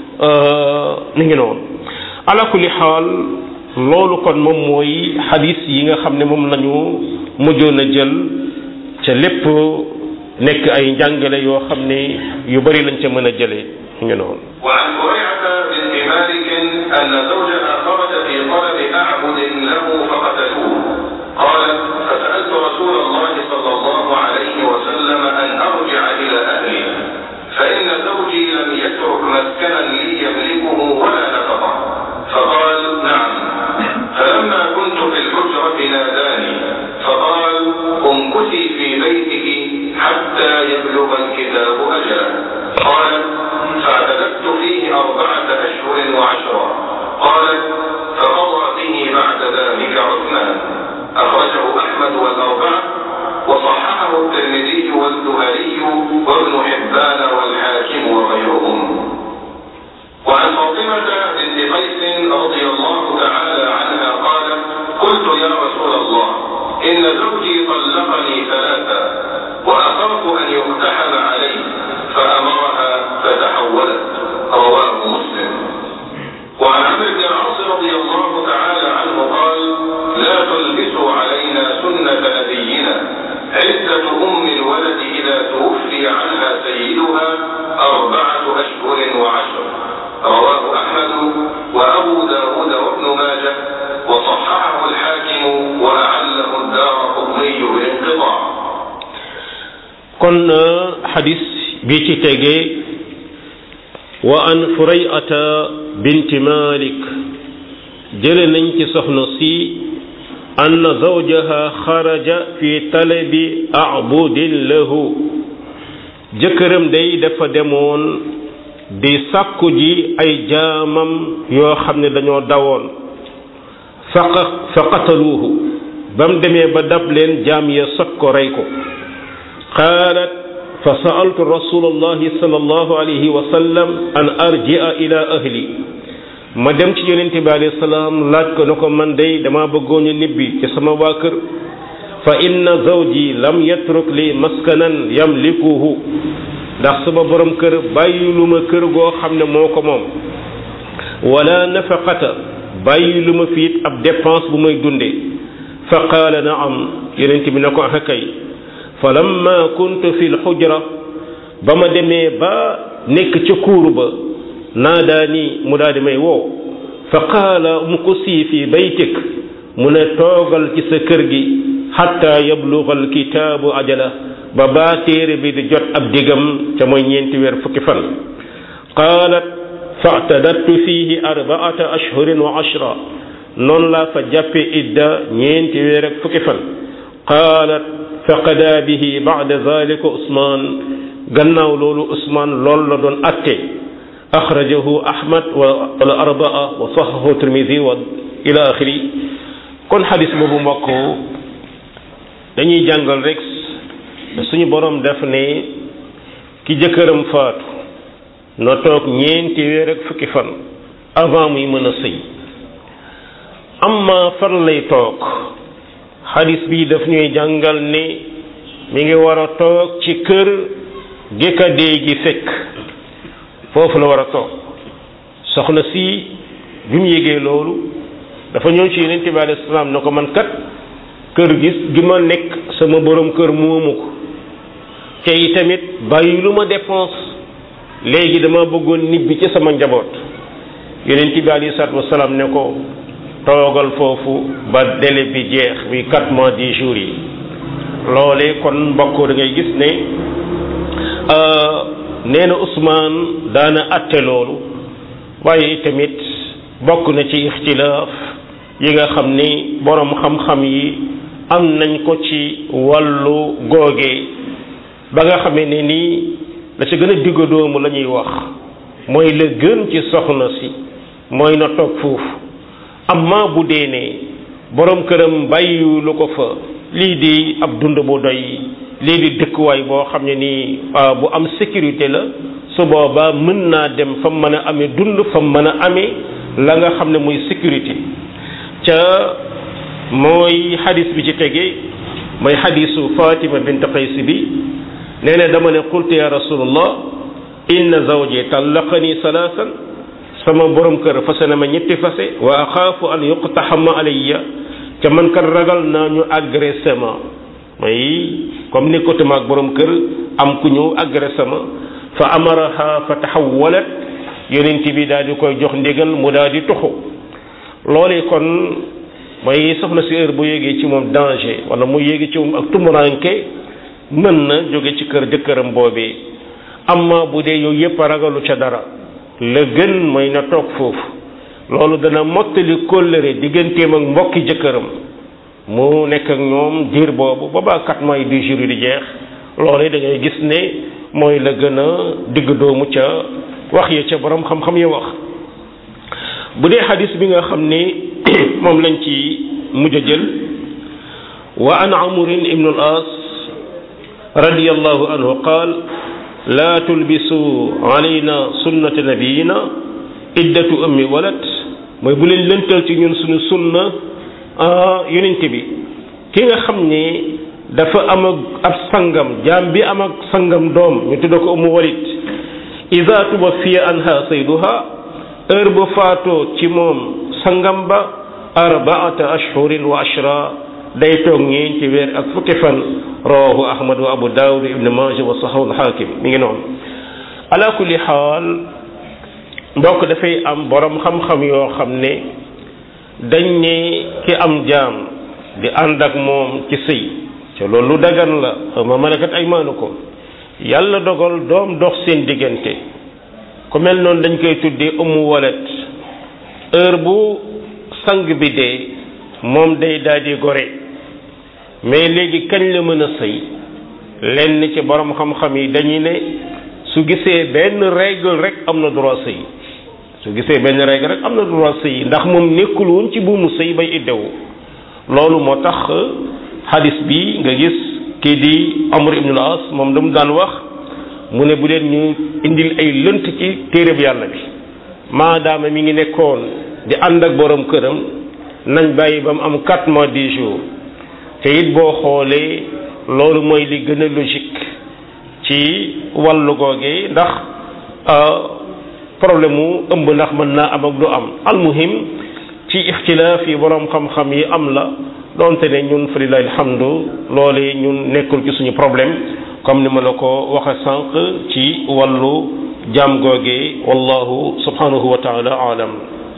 mi ngi noonu ala kulli xaal loolu kon moom mooy xadis yi nga xam ne moom lañu mujjoon a jël ca lépp nekk ay njàngale yoo xam ne yu bari lañ ca mën a jëlee ngi noonu وعن هريرة بنت مالك أن زوجها خرج في طلب أعبد له فقتلوه قالت فسألت رسول الله صلى الله عليه وسلم أن أرجع إلى أهلي فإن زوجي لم يترك مسكنا لي يملكه ولا نفقه فقال نعم فلما كنت في الحجرة ناداني فقال امكثي في بيته حتى يبلغ الكتاب أجله قالت فاعتددت فيه أربعة أشهر وعشرا قالت فقضى به بعد ذلك عثمان أخرجه أحمد والأربعة وصححه الترمذي والزهري وابن حبان والحاكم وغيرهم وعن فاطمة بنت قيس رضي الله تعالى عنها قالت قلت يا رسول الله إن زوجي طلقني ثلاثا وأخاف أن يقتحم علي فأمرها فتحولت رواه مسلم وعن عمرو بن العاص رضي الله تعالى عنه قال لا تلبسوا علينا سنة نبينا عدة أم الولد إذا توفي عنها سيدها أربعة أشهر وعشر رواه أحمد وأبو داود وابن ماجه وصححه الحاكم وأعله الدار قطني بالانقطاع kon xadis bi ci tege wa an furayata binti malik jële nañ ci soxna si ann zawjaha xaraja fi talabi abudin lahu jëkkëram day dafa demoon di sàkku ji ay jaamam yoo xam ne dañoo dawoon faqa fa qataluuhu ba mu demee ba dab leen jaam ya sot ko rey ko qaalat fa sa'altu rasulallahi sallallahu alayhi wa sallam an arji'a ila ahli ma dem ci yonent bi alayhi salaam laaj ko ne ko man day dama bëggoon a nibbi ci sama waa kër fa inna zawji lam yatruk li maskanan yamlikuhu ndax sama borom kër bàyyi lu ma kër goo xam ne moo ko moom wala nafaqata bàyyi lu ma fiit ab dépense bu may dundee fa qaala naam yonent bi ne ko ax kay fa lamma kuntu fi lxujra ba ma demee ba nekk ca kuuru ba naadaa nii mu daal di may woo fa qaala mu ko sii fi baytik mu ne toogal ci sa kër gi xatta yabluga alkitaabu ajala ba baa téere bi di jot ab digam ca mooy ñeenti weer fukki fan qaalat faatadattu fiihi arbaata ashhurin wa ashra noonu laa fa jàppe idda ñeenti weer ak fukki fan qaalat faqada bihi bacda dalika usmaan gannaaw loolu usmaan loolu la doon atte axrajahu ahmad wa al arbaa wa saxahu tirmidi wa ila axiri kon xadis boobu mbokk dañuy jàngal rek suñu borom def ne ki jëkkëram faatu na toog ñeenti weer ak fukki fan avant muy mën a sëy amma fan lay toog xadis bi daf ñuy jàngal ne mi ngi war a toog ci kër gékkadee gi fekk foofu la war a toog soxna si bi mu yégee loolu dafa ñëw ci yonent bi alayhi salaam ne ko man kat kër gis gi ma nekk sama borom kër moomu ko te yi tamit bàyyi lu ma dépense léegi dama bëggoon nibbi ci sama njaboot yonent bi alayhi salaatu wasalaam ne ko toogal foofu ba délai bi jeex bi quatre mois dix jours yi loolee kon mbokk da ngay gis ne nee na Ousmane daana atte loolu waaye tamit bokk na ci ixtilaaf yi nga xam ni boroom xam-xam yi am nañ ko ci wàllu googe ba nga xamee ne nii la ci gën a digga doomu la ñuy wax mooy la gën ci soxna si mooy na toog foofu amma bu dee ne borom këram bàyyi lu ko fa lii di ab dund bu doy lii di dëkkuwaay boo xam ne nii bu am sécurité la su boobaa mën naa dem fa mën a amee dund fa mën a amee la nga xam ne muy sécurité ca mooy xadis bi ci tege mooy xadisu Fatima bint Qays bi nee na dama ne qultu ya rasulullah inna zawji tallaqani salaasan sama borom kër fase na ma ñetti fase wa axaafu an yuqtaxama alayya ca man kat ragal naa ñu agressé ma may comme nekkatuma ak borom kër am ku ñëw agressé ma fa amaraha fa taxawalat yonent bi daal di koy jox ndigal mu daal di tuxu loolee kon mooy soxna si heure bu yéegee ci moom danger wala mu yéegi ci moom ak tumuranke mën na jóge ci kër jëkkëram boobee amma bu dee yooyu yépp ragalu ca dara la gën mooy na toog foofu loolu dana mottali kóllëre digganteem ak mbokki jëkkëram mu nekk ak ñoom diir boobu boobaa quatre mois du jour di jeex loolu da ngay gis ne mooy la gën a digg doomu ca wax ya ca borom xam-xam ya wax bu dee xadis bi nga xam ne moom lañ ci mujj a jël wa an amrin ibnu al as radiyallahu anhu qaal laa tulbisu alayna sunnata nabiyina iddatu ummi walad mooy bu leen lëntal ci ñun suñu sunna yonent bi ki nga xam ne dafa am ak ab sangam jaam bi am ak sangam doom ñu tudda ko ummu walid ida tuwafiya anha sayduha heure bu faatoo ci moom sangam ba arbaata ashhurin wa ashra day toog ñeenti weer ak fukki fan rawahu ahmad wa abu daawud ibn majah wa sahahu alxaakim mi ngi noonu ala kulli xaal mbokk dafay am borom xam-xam yoo xam ne dañ ne ki am jaam di ànd ak moom ci sëy te loolu lu dagan la ma malakat ay maanu ko yàlla dogal doom dox seen diggante ku mel noonu dañ koy tuddee umu walet heure bu sang bi dee moom day daal di gore mais léegi kañ la mën a sëy lenn ci borom xam-xam yi dañuy ne su gisee benn règle rek am na droit sëy su gisee benn règle rek am na droit sëy ndax moom nekkul woon ci buumu sëy bay iddewu loolu moo tax hadis bi nga gis kii di Amr ibn al-As moom dama daan wax mu ne bu leen ñu indil ay lënt ci téereb yàlla bi maadaama mi ngi nekkoon di ànd ak borom këram nañ bàyyi ba mu am quatre mois dix jours te it boo xoolee loolu mooy li gën a logique ci wàllu googee ndax problème mu ëmb ndax mën naa am ak du am almuhim ci ixtilaaf yi borom xam-xam yi am la donte ne ñun fa lillahi alhamdu loole ñun nekkul ci suñu problème comme ni ma la ko waxe sànq ci wàllu jaam googee wallahu subhanahu wa taala alam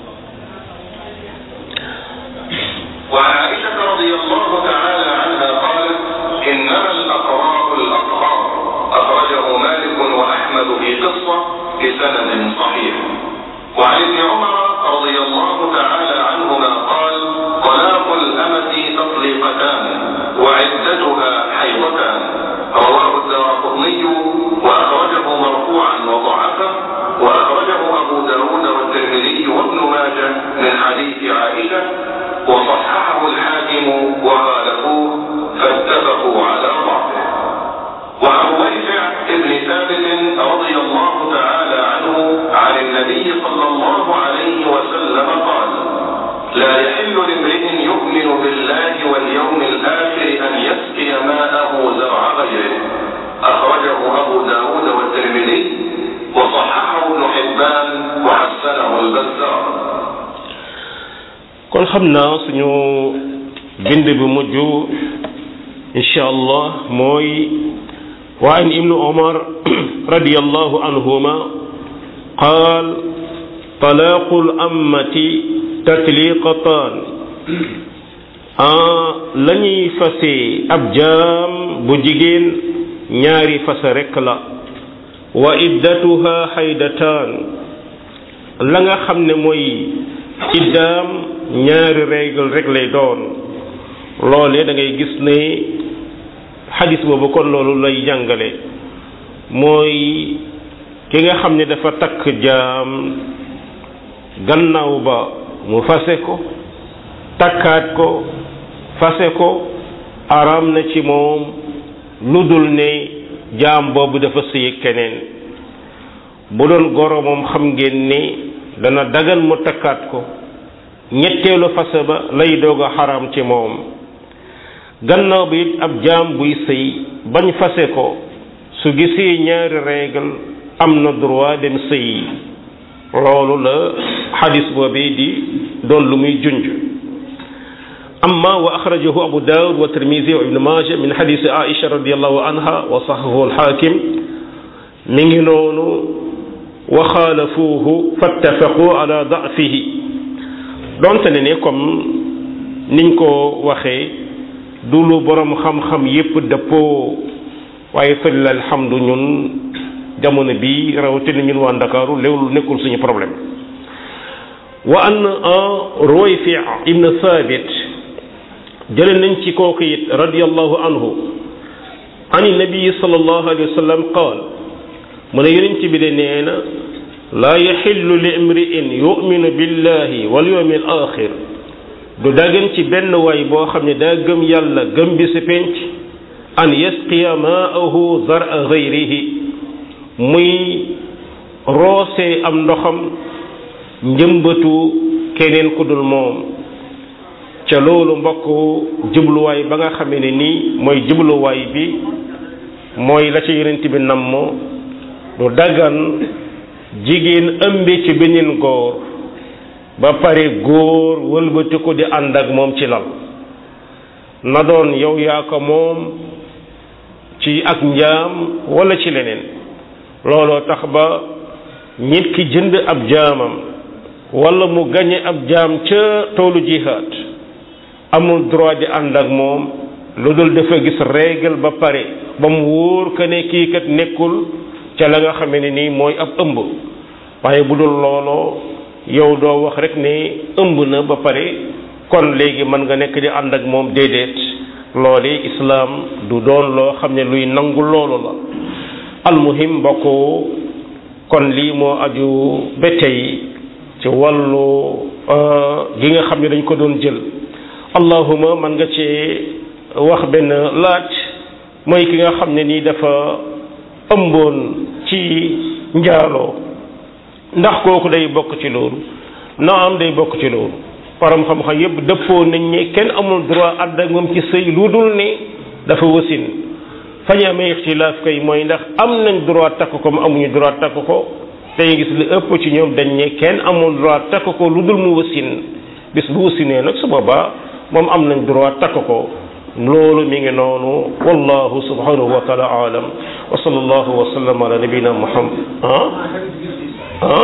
وعائشة رضي الله تعالى عنها قالت إنما الأقراء الأطهار أخرجه مالك وأحمد في قصة بسند صحيح وعن ابن عمر رضي الله تعالى عنهما قال طلاق الأمة تطليقتان وعدتها حيضتان رواه الدارقطني وأخرجه مرفوعا وضعفه وأخرجه أبو داود والترمذي وابن ماجه من حديث عائشة وصححه الحاكم وخالفوه فاتفقوا على ضعفه وعن ريفع بن ثابت رضي الله تعالى عنه عن النبي صلى الله عليه وسلم قال لا يحل لامرئ يؤمن بالله واليوم الآخر أن يسقي ماءه زرع غيره أخرجه أبو داود والترمذي وصححه ابن حبان وحسنه البزار kon xam naa suñu bind bi mujj incha allah mooy wa an ibnu omar radiallahu anhuma qaal talaaqu lammati tatliqatan la ñuy fase ab jaam bu jigéen ñaari fase rekk la wa iddatuha xaydataan la nga xam ne mooy iddaam ñaari règle rek lay doon loolee da ngay gis ne xadis boobu kon loolu lay jàngale mooy ki nga xam ne dafa takk jaam gannaaw ba mu fase ko takkaat ko fase ko araam na ci moom lu dul ne jaam boobu dafa sëy keneen bu doon goro moom xam ngeen ne dana dagan mu takkaat ko ñetteelu fase ba lay doog a xaraam ci moom gannaaw bi it ab jaam buy sëy bañ fase ko su gisee ñaari règle am na droit dem sëy loolu la xadis boobee di doon lu muy junj amma wa axrajahu abu daawud wa tirmisi wa ibnu maaja min xadisi aisha radiallahu anha wa saxahu alxaakim mi ngi noonu wa xaalafuuhu fattafaqu ala dafihi donte ne ne comme niñ ko waxee du lu borom xam-xam yépp dëppoo waaye fële alhamdu ñun jamono bi rawatina ñun waa Ndakaaru loolu nekkul suñu problème wa an Ruwayfi ibn Thabit jële nañ ci kooku it radiyallahu anhu an nabii sallallahu alayhi wa sallam qaal mu ne yonent bi de nee na laa yaxillu li imri'in yuminu billahi wal yawmi al axir du dagan ci benn waay boo xam ne daa gëm yàlla gëm bi si penc an yasqiya maahu zara gayrihi muy roose am ndoxam njëmbatu keneen ku dul moom ca loolu mbokk jubluwaay ba nga xamee ne nii mooy jubluwaay bi mooy la ca yonent bi namm du dagan jigéen ëmbe ci beneen góor ba pare góor wëlbati ko di ànd ak moom ci lal na doon yow yaa ko moom ci ak njaam wala ci leneen looloo tax ba nit ki jënd ab jaamam wala mu gañe ab jaam ca toolu jihaad amul droit di ànd ak moom lu dul dafa gis règle ba pare ba mu wóor que ne kii kat nekkul ca la nga xamee ne nii mooy ab ëmb waaye bu dul looloo yow doo wax rek ne ëmb na ba pare kon léegi mën nga nekk di ànd ak moom déedéet loole islaam du doon loo xam ne luy nangu loolu la almuhim mbokk kon lii moo aju ba tey ci wàllu gi nga xam ne dañ ko doon jël allahuma man nga ci wax benn laaj mooy ki nga xam ne nii dafa ëmboon ci njaaloo ndax kooku day bokk ci loolu na am day bokk ci loolu param xam-xam yépp dëppoo nañ ne kenn amul droit àdd ak moom ci sëy lu dul ne dafa wasin fañ amee ixtilaaf kay mooy ndax am nañ droit takk ko mu amuñu droit takk ko tey gis li ëpp ci ñoom dañ ne kenn amul droit takk ko lu dul mu wasin bis bu wasinee nag su boobaa moom am nañ droit takk ko loolu mi ngi noonu wallahu subhanahu wa taala alam wa sallallahu wa sallam ala nabina muhammad ah ah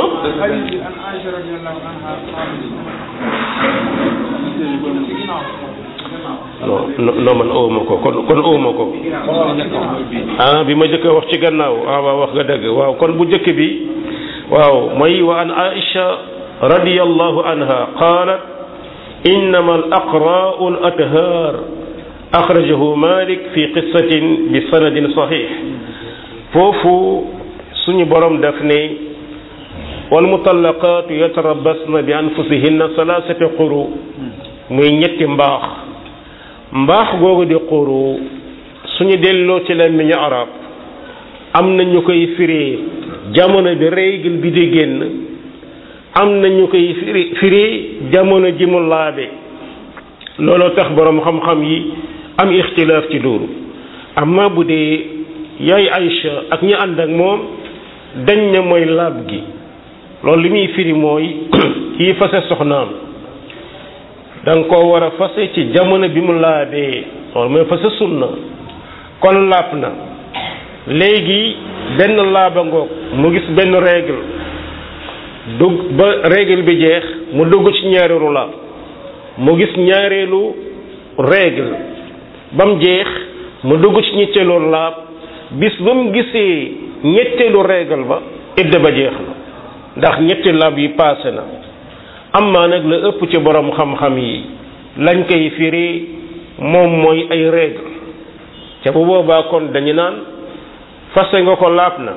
non non man ooma ko kon kon ooma ko ah bi ma jëkk a wax ci gannaaw ah waaw wax nga dëgg waaw kon bu jëkk bi waaw mooy wa an aisha radiyallahu anha qalat innama al aqra'u al athar axrajahu malik fi qissatin bi sanadin sahih foofu suñu borom daf ne wal mutallaqaatu yatarabbasna bi anfusihinna salaasata quru muy ñetti mbaax mbaax googu di quru suñu delloo ci làmmiñu arab am na ñu koy firee jamono bi règle bi di génn am na ñu koy firi firee jamono ji mu laabe looloo tax boroom xam-xam yi am ixtilaaf ci loolu amma bu dee yaay Aïcha ak ñi ànd ak moom dañ ne mooy laab gi loolu li muy firi mooy kii fase soxnaam da nga koo war a fase ci jamono bi mu laabee loolu mooy fase sunna kon laab na léegi benn laaba ngoog mu gis benn règle dugg ba règle bi jeex mu dugg ci ñaareelu laab mu gis ñaareelu règle ba mu jeex mu dugg ci ñetteelu laab bis ba mu gisee ñetteelu règle ba idda ba jeex na ndax ñetti laab yi paase na amaa nag la ëpp ci borom xam-xam yi lañ koy firi moom mooy ay règle ca bu boobaa kon dañu naan fase nga ko laab na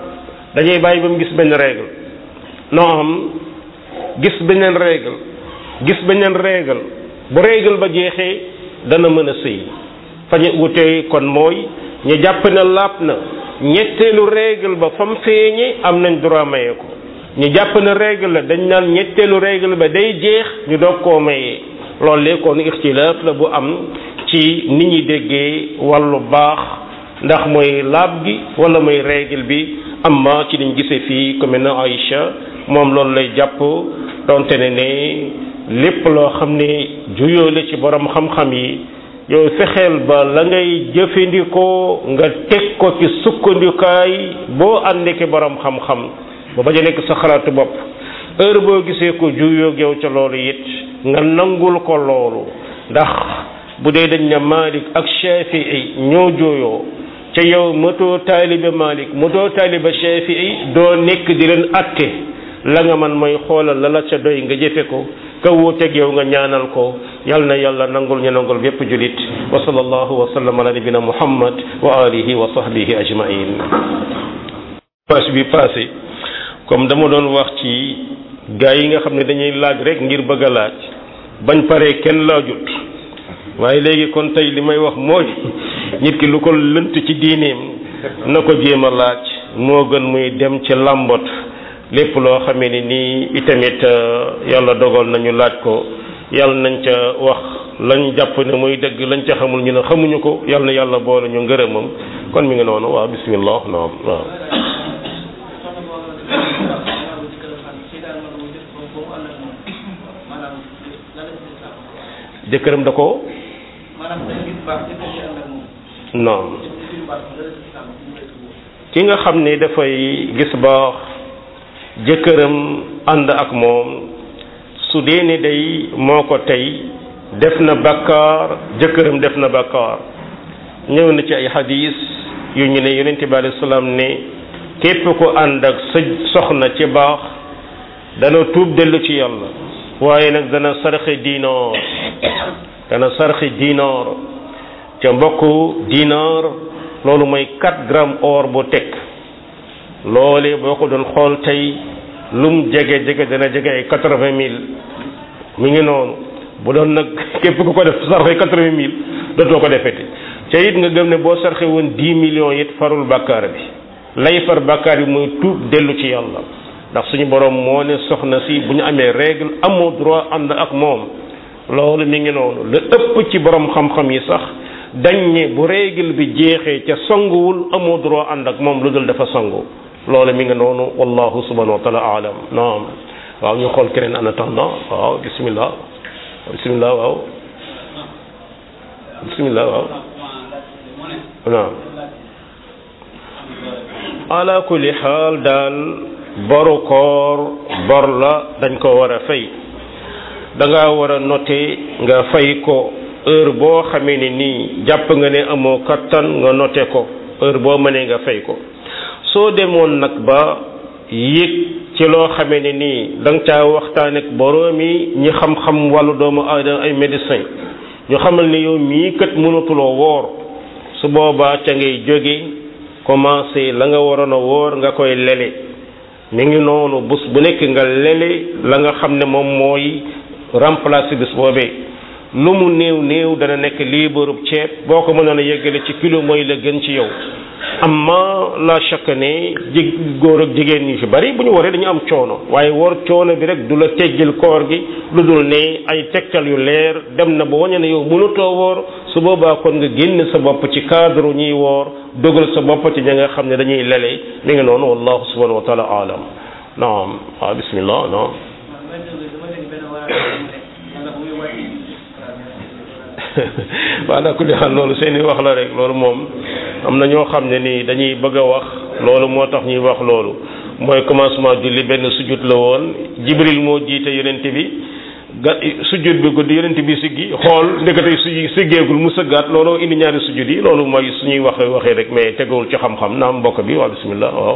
dañuy bàyyi ba mu gis benn règle non gis beneen règle gis beneen règle bu règle ba jeexee dana mën a sëy fañu wutee kon mooy ñu jàpp ne laab na ñetteelu règle ba fa mu feeñe am nañ droit maye ko ñu jàpp ne règle la dañ naan ñetteelu règle ba day jeex ñu doog koo mayee loolu léegi kon ixtilaaf la bu am ci nit ñi déggee wàllu baax ndax mooy laab gi wala mooy règle bi amma ci liñ gisee fii comme na Aïcha moom loolu lay jàpp donte ne ne lépp loo xam ne juyoo la ci borom xam-xam yi yow fexeel ba la ngay jëfandikoo nga teg ko ci sukkandikaay boo àndee ki borom xam-xam ba bañ a nekk sa xalaatu bopp heure boo gisee ko juyoog yow ca loolu it nga nangul ko loolu ndax bu dee dañ ne Malik ak Shafii ñoo jooyoo ca yow matoo taalibe Malik matoo taalibe Shafii doo nekk di leen atte la nga man mooy xoolal la la ca doy nga jëfe ko ka wuuteeg yow nga ñaanal ko yal na yàlla nangul ñu nangul bépp julit wa sallallahu wa sallam ala nabina muhammad wa alihi wa sahbihi ajmain passe bi passé comme dama doon wax ci gaa yi nga xam ne dañuy laaj rek ngir bëgg a laaj bañ paree kenn laajut waaye léegi kon tey li may wax mooy nit ki lu ko lënt ci diineem na ko jéem a laaj moo gën muy dem ci làmbot lépp loo xamee ni nii itamit yàlla dogal nañu laaj ko yàlla nañ ca wax lañ jàpp ne muy dëgg lañ ca xamul ñu ne xamuñu ko yàlla na yàlla boole ñu ngërëmam kon mi ngi noonu waaw bismillah naam waaw jëkkëram da ko non ki nga xam ne dafay gis baax jëkkëram ànd ak moom su dee ne day moo ko tey def na bakkaar jëkkëram def na bakkaar ñëw na ci ay hadis yu ñu ne yonente bi alayhi salaam ne képp ko ànd ak sa soxna ci baax dana tuub dellu ci yàlla waaye nag dana sarxe dinaar dana sarxe dinaar ca mbokku dinaar loolu mooy 4 grammes or bu teg loolee boo ko doon xool tey lum jege jege dana jege ay quatre-vingt mille mi ngi noonu bu doon nag képp ku ko def sarxe quatre-vingt mille dootoo ko defete ca it nga gëm ne boo sarxe woon dix millions it farul bàkkaar bi lay far bàkkaar bi mooy tuub dellu ci yàlla ndax suñu borom moo ne soxna si bu ñu amee règle amoo droit ànd ak moom loolu mi ngi noonu la ëpp ci borom xam-xam yi sax dañ ne bu règle bi jeexee ca sanguwul amoo droit ànd ak moom lu dul dafa sangu loolu mi ngi noonu wallahu subhanahu wa taala alam naam waaw ñu xool keneen en attendant waaw bismillah bismillah waaw bismillah waaw naam ala kulli xaal daal boru koor bor la dañ ko war a fay da nga war a noté nga fay ko heure boo xamee ne nii jàpp nga ne amoo kattan nga noté ko heure boo mënee nga fay ko soo demoon nag ba yëg ci loo xamee ne nii da nga caa waxtaan ak boroomi ñi xam-xam wàllu doomu aadama ay médecin ñu xamal ne yow mii kat mënatuloo woor su boobaa ca ngay jóge commencé la nga waroon a woor nga koy lele mi ngi noonu bés bu nekk nga lele la nga xam ne moom mooy remplacer bés boobee lu mu néew néew dana nekk liibarub ceeb boo ko mënoon a yeggale ci kilo mooy la gën ci yow amma la chaque ne ji góor ak jigéen ñi fi bari bu ñu waree dañu am coono waaye war coono bi rek du la teggil koor gi lu dul ne ay tegtal yu leer dem na ba wañe ne yow mënutoo woor su boobaa kon nga génn sa bopp ci cadre ñuy woor dogal sa bopp ci ña nga xam ne dañuy lele mi ngi noonu wallahu subhanahu wa taala alam naam waaw bismillah naam waaw daa ko di xam loolu seeni wax la rek loolu moom am na ñoo xam ne nii dañuy bëgg a wax loolu moo tax ñuy wax loolu mooy commencement julli benn sujjut la woon jibril moo jiite yonent bi ga sujjut bi guddi yonent bi siggi xool ndeketey su siggeegul mu sëggaat loolu indi ñaari sujjut yi loolu mooy suñuy wax waxee rek mais tegawul ci xam-xam naam mbokk bi waaw bismillah waaw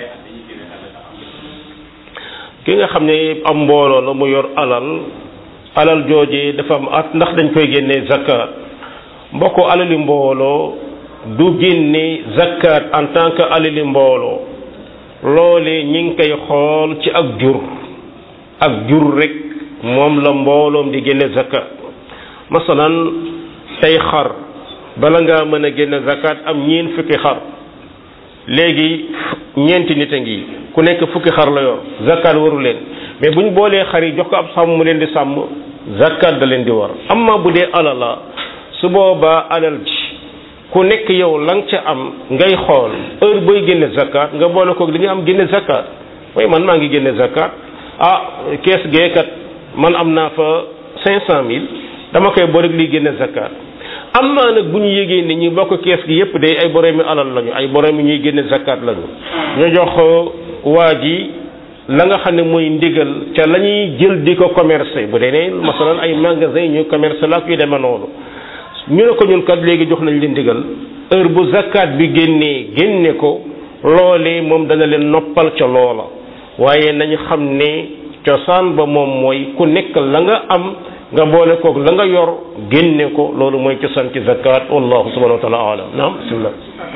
ki nga xam ne am mbooloo la mu yor alal alal joojee dafa am at ndax dañ koy génnee zakat mbokk alali mbooloo du génne zakat en tant que alali mbooloo loole ñi ngi koy xool ci ak jur ak jur rek moom la mbooloom di génne zakat masalan tey xar bala ngaa mën a génne zakat am ñeen fukki xar léegi ñeenti nit a ngi ku nekk fukki xar la yor zakat waru leen mais bu ñu boolee xar yi jox ko ab sàmm mu leen di sàmm zakat da leen di war amma bu dee alal la su boobaa alal ji ku nekk yow la nga ca am ngay xool heure booy génne zakat nga boole ko li nga am génne zakat mooy man maa ngi génne zakat ah kees geekat man am naa fa cinq cent mille dama koy boole li génne zakat am naa nag bu ñu yégee ni ñi bokk kees gi yépp day ay boroomi alal lañu ay boroomi ñuy génne zakat lañu ñu jox waa ji la nga xam ne mooy ndigal ca la ñuy jël di ko commercer bu dee ne masalan ay magasin ñu commercer la kuy demee noonu ñu ne ko ñun kat léegi jox nañ leen ndigal heure bu zakat bi génnee génne ko loolee moom dana leen noppal ca loola waaye nañu xam ne cosaan ba moom mooy ku nekk la nga am nga boole koog la nga yor génne ko loolu mooy cosaan ci zakat wallahu subhanahu wa taala alam naam bismillah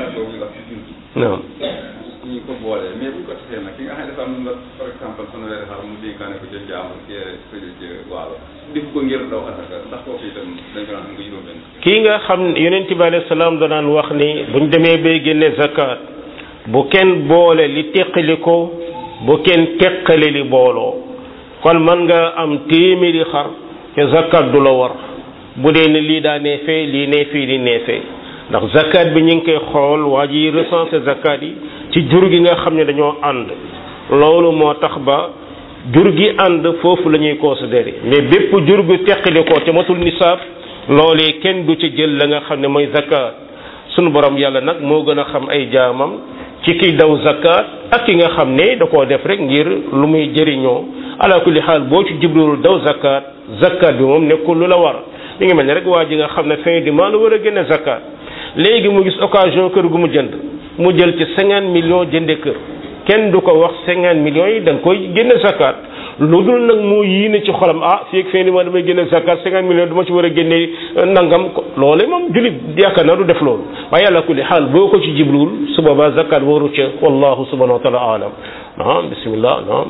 naam ñu ko boole mais bu ñu ko tasee nag ki nga xam ne dafa am nga par exemple fanweeri xar mu dénkaane ko jël jaamu kii fële ci waalo def ko ngir daw asaka ndax kooku itam dañ ko naan xam nga juróom benn kii nga xam yonent bi alayhi salaam danaan wax ni buñ demee bay génne zakat bu kenn boole li teqali ko bu kenn teqale li booloo kon man nga am téeméeri xar te zakat du la war bu dee ne lii daa neefee lii neefee lii neefee ndax zakat bi ñu ngi koy xool waa ji recensé zakat yi ci jur gi nga xam ne dañoo ànd loolu moo tax ba jur gi ànd foofu la ñuy considéré mais bépp jur gu teqali ko te matul nisaab loolee kenn du ci jël la nga xam ne mooy zakat sunu borom yàlla nag moo gën a xam ay jaamam ci kiy daw zakat ak ki nga xam ne da koo def rek ngir lu muy jëriñoo ala kulli xaal boo ci jubluwul daw zakat zakat bi moom nekkul lu la war mi ngi mel ne rek waa ji nga xam ne fin du mois la war a génne zakat léegi mu gis occasion kër gu mu jënd mu jël ci cinquante millions jënde kër kenn du ko wax cinquante millions yi da nga koy génne zakat lu dul nag moo yéene ci xolam ah fii ak fin du mois damay génne zakat cinquante millions du ma ci war a génne nangam ko loole moom julit yaakaar naa du def loolu waaye yàlla kulli xaal boo ko ci jibluwul su boobaa zakat waru ca wallahu subhanahu wa taala alam naam bismillah naam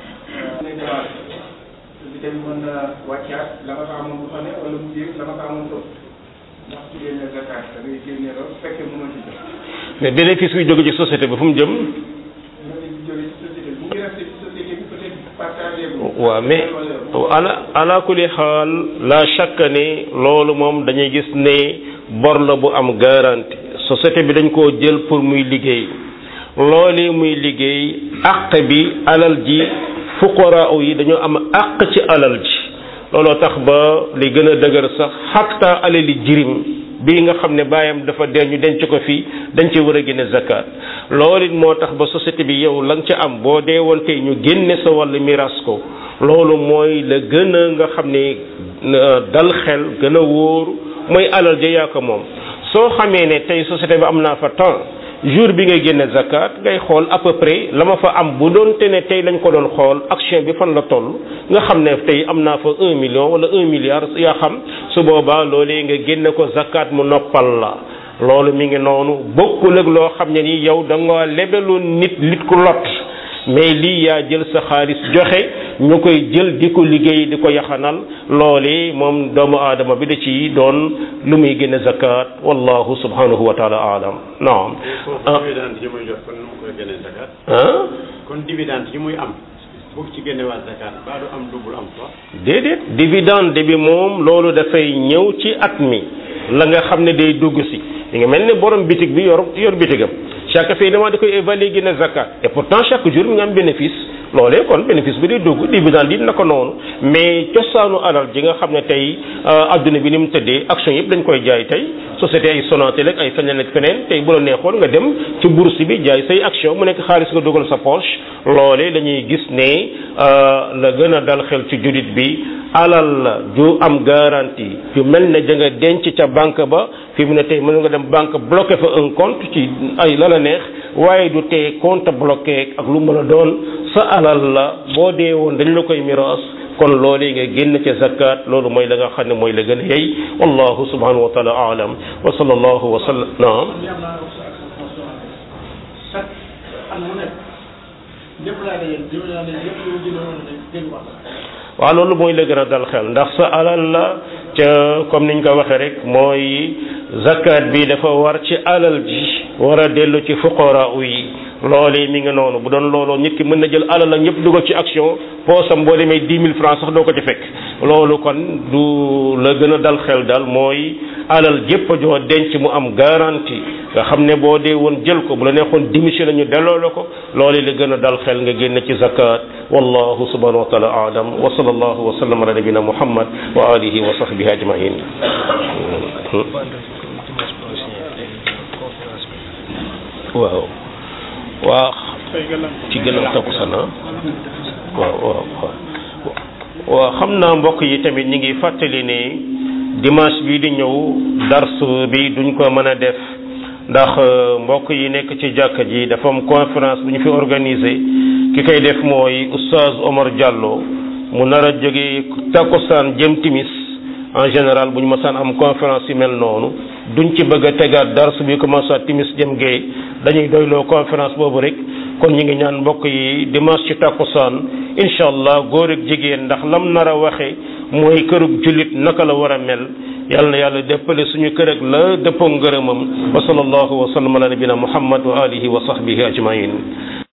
bi tamit mën na wàccaat la nga fa amoon bu fa ne wala mu jéeg la nga fa amoon toog ndax su génne zakat da ngay génne loolu su fekkee mënoo ci jot mais bénéfice bi jóge ci société bi fu mu jëm ñoo ngi jóge ci société bi mu ngi resté ci société bi peut être partagé bu waaw mais ala ala kulli xaal la chaque année loolu moom dañuy gis ne bor la bu am garantie société bi dañ koo jël pour muy liggéey loolu muy liggéey àq bi alal ji fuqaraa yi dañoo am àq ci alal ji looloo tax ba li gën a dëgër sax xatta alali jirim bii nga xam ne baayam dafa dee ñu denc ko fii dañ ci war a génne zakat loolu it moo tax ba société bi yow la nga ca am boo dee woon tey ñu génne sa wàllu miras ko loolu mooy la gën a nga xam ne dal xel gën a wóor mooy alal ja yaa ko moom soo xamee ne tey société bi am naa fa temps jour bi ngay génne zakat ngay xool à peu près la ma fa am bu doon te ne tey lañ ko doon xool action bi fan la toll nga xam ne tey am naa fa un million wala un milliard yaa xam su boobaa loolee nga génne ko zakat mu noppal la loolu mi ngi noonu bokkul ak loo xam ne ni yow da nga lebeloon nit nit ku lot mais lii yaa jël sa xaalis joxe ñu koy jël di ko liggéey di ko yaxanal loole moom doomu aadama bi da ci doon lu muy génne zakat wallahu subhanahu wa taala alam naam ah dividende yi muy jot kon nu mu koy génne zakat ah kon dividende yi muy am bu ci génne waa zakat baa du am double am quoi déedéet dividende bi moom loolu dafay ñëw ci at mi la nga xam ne day dugg si li nga mel ne borom bitig bi yor yor bitigam chaque fin de mois da koy évaluer génne zakat et pourtant chaque jour mi nga am bénéfice loolee kon bénéfice bi day dugg dividende yi na ko noonu mais cosaanu alal ji nga xam ne tey adduna bi ni mu tëddee action yëpp dañ koy jaay tey société ay Sonatel ak ay feneen ak feneen tey bu la neexoon nga dem ci bourse bi jaay say action mu nekk xaalis nga dugal sa poche loolee dañuy gis ne la gën a dal xel ci julit bi alal la ju am garantie yu mel ne da nga denc ca banque ba fi mu ne tey mën nga dem banque bloqué fa un compte ci ay la la neex waaye du tee compte bloqué ak lu mën a doon sa alal la boo dee woon dañ la koy miraas kon loolee nga génn ca zakat loolu mooy la nga xam ne mooy la gën a yey wallahu subhanahu wa taala aalam wa sallallahu wa sallam naam chaque at mu nekk lépp laa dajeel jëme naa ne lépp lu jëlee woon ne génn wax waaw loolu mooy la gën a dal xel ndax sa alal la ca comme niñ ko waxee rek mooy zakat bi dafa war ci alal ji war a dellu ci fuqara yi loolee mi ngi noonu bu doon looloo nit ki mën na jël alal la ñëpp dugal ci action poosam boo demee dix mille francs sax doo ko ci fekk loolu kon du la gën a dal xel daal mooy alal jépp joo denc mu am garantie nga xam ne boo dee woon jël ko bu la neexoon démission la ñu delloo la ko loolee la gën a dal xel nga génn ci zakat wallahu subhanahu wa taala aalam wa sallallahu wa sallam ala nabina muhammad wa alihi wa sahbihi ajmain waaw waa ci gën a takku sana waaw waaw waaw waaw xam naa mbokk yi tamit ñi ngi fàttali ne dimanche bi di ñëw dars bi duñ ko mën a def ndax mbokk yi nekk ci jàkka ji dafa am conférence bu ñu fi organisé ki koy def mooy oustaz Omar Diallo mu nar a jóge takkusaan jëm timis en général bu ñu masaan am conférence yu mel noonu duñ ci bëgg a tegaat dars bi commencé timis jëm gee dañuy doyloo conférence boobu rek kon ñu ngi ñaan mbokk yi dimanche ci takkusaan incha allah góor ak jigéen ndax lam nar a waxe mooy kërug jullit naka la war a mel yàlla na yàlla déppale suñu kër ak la dëppoo ngërëmam wa sallallahu wa sallam ala nabina muhammad wa alihi wa sahbihi ajmain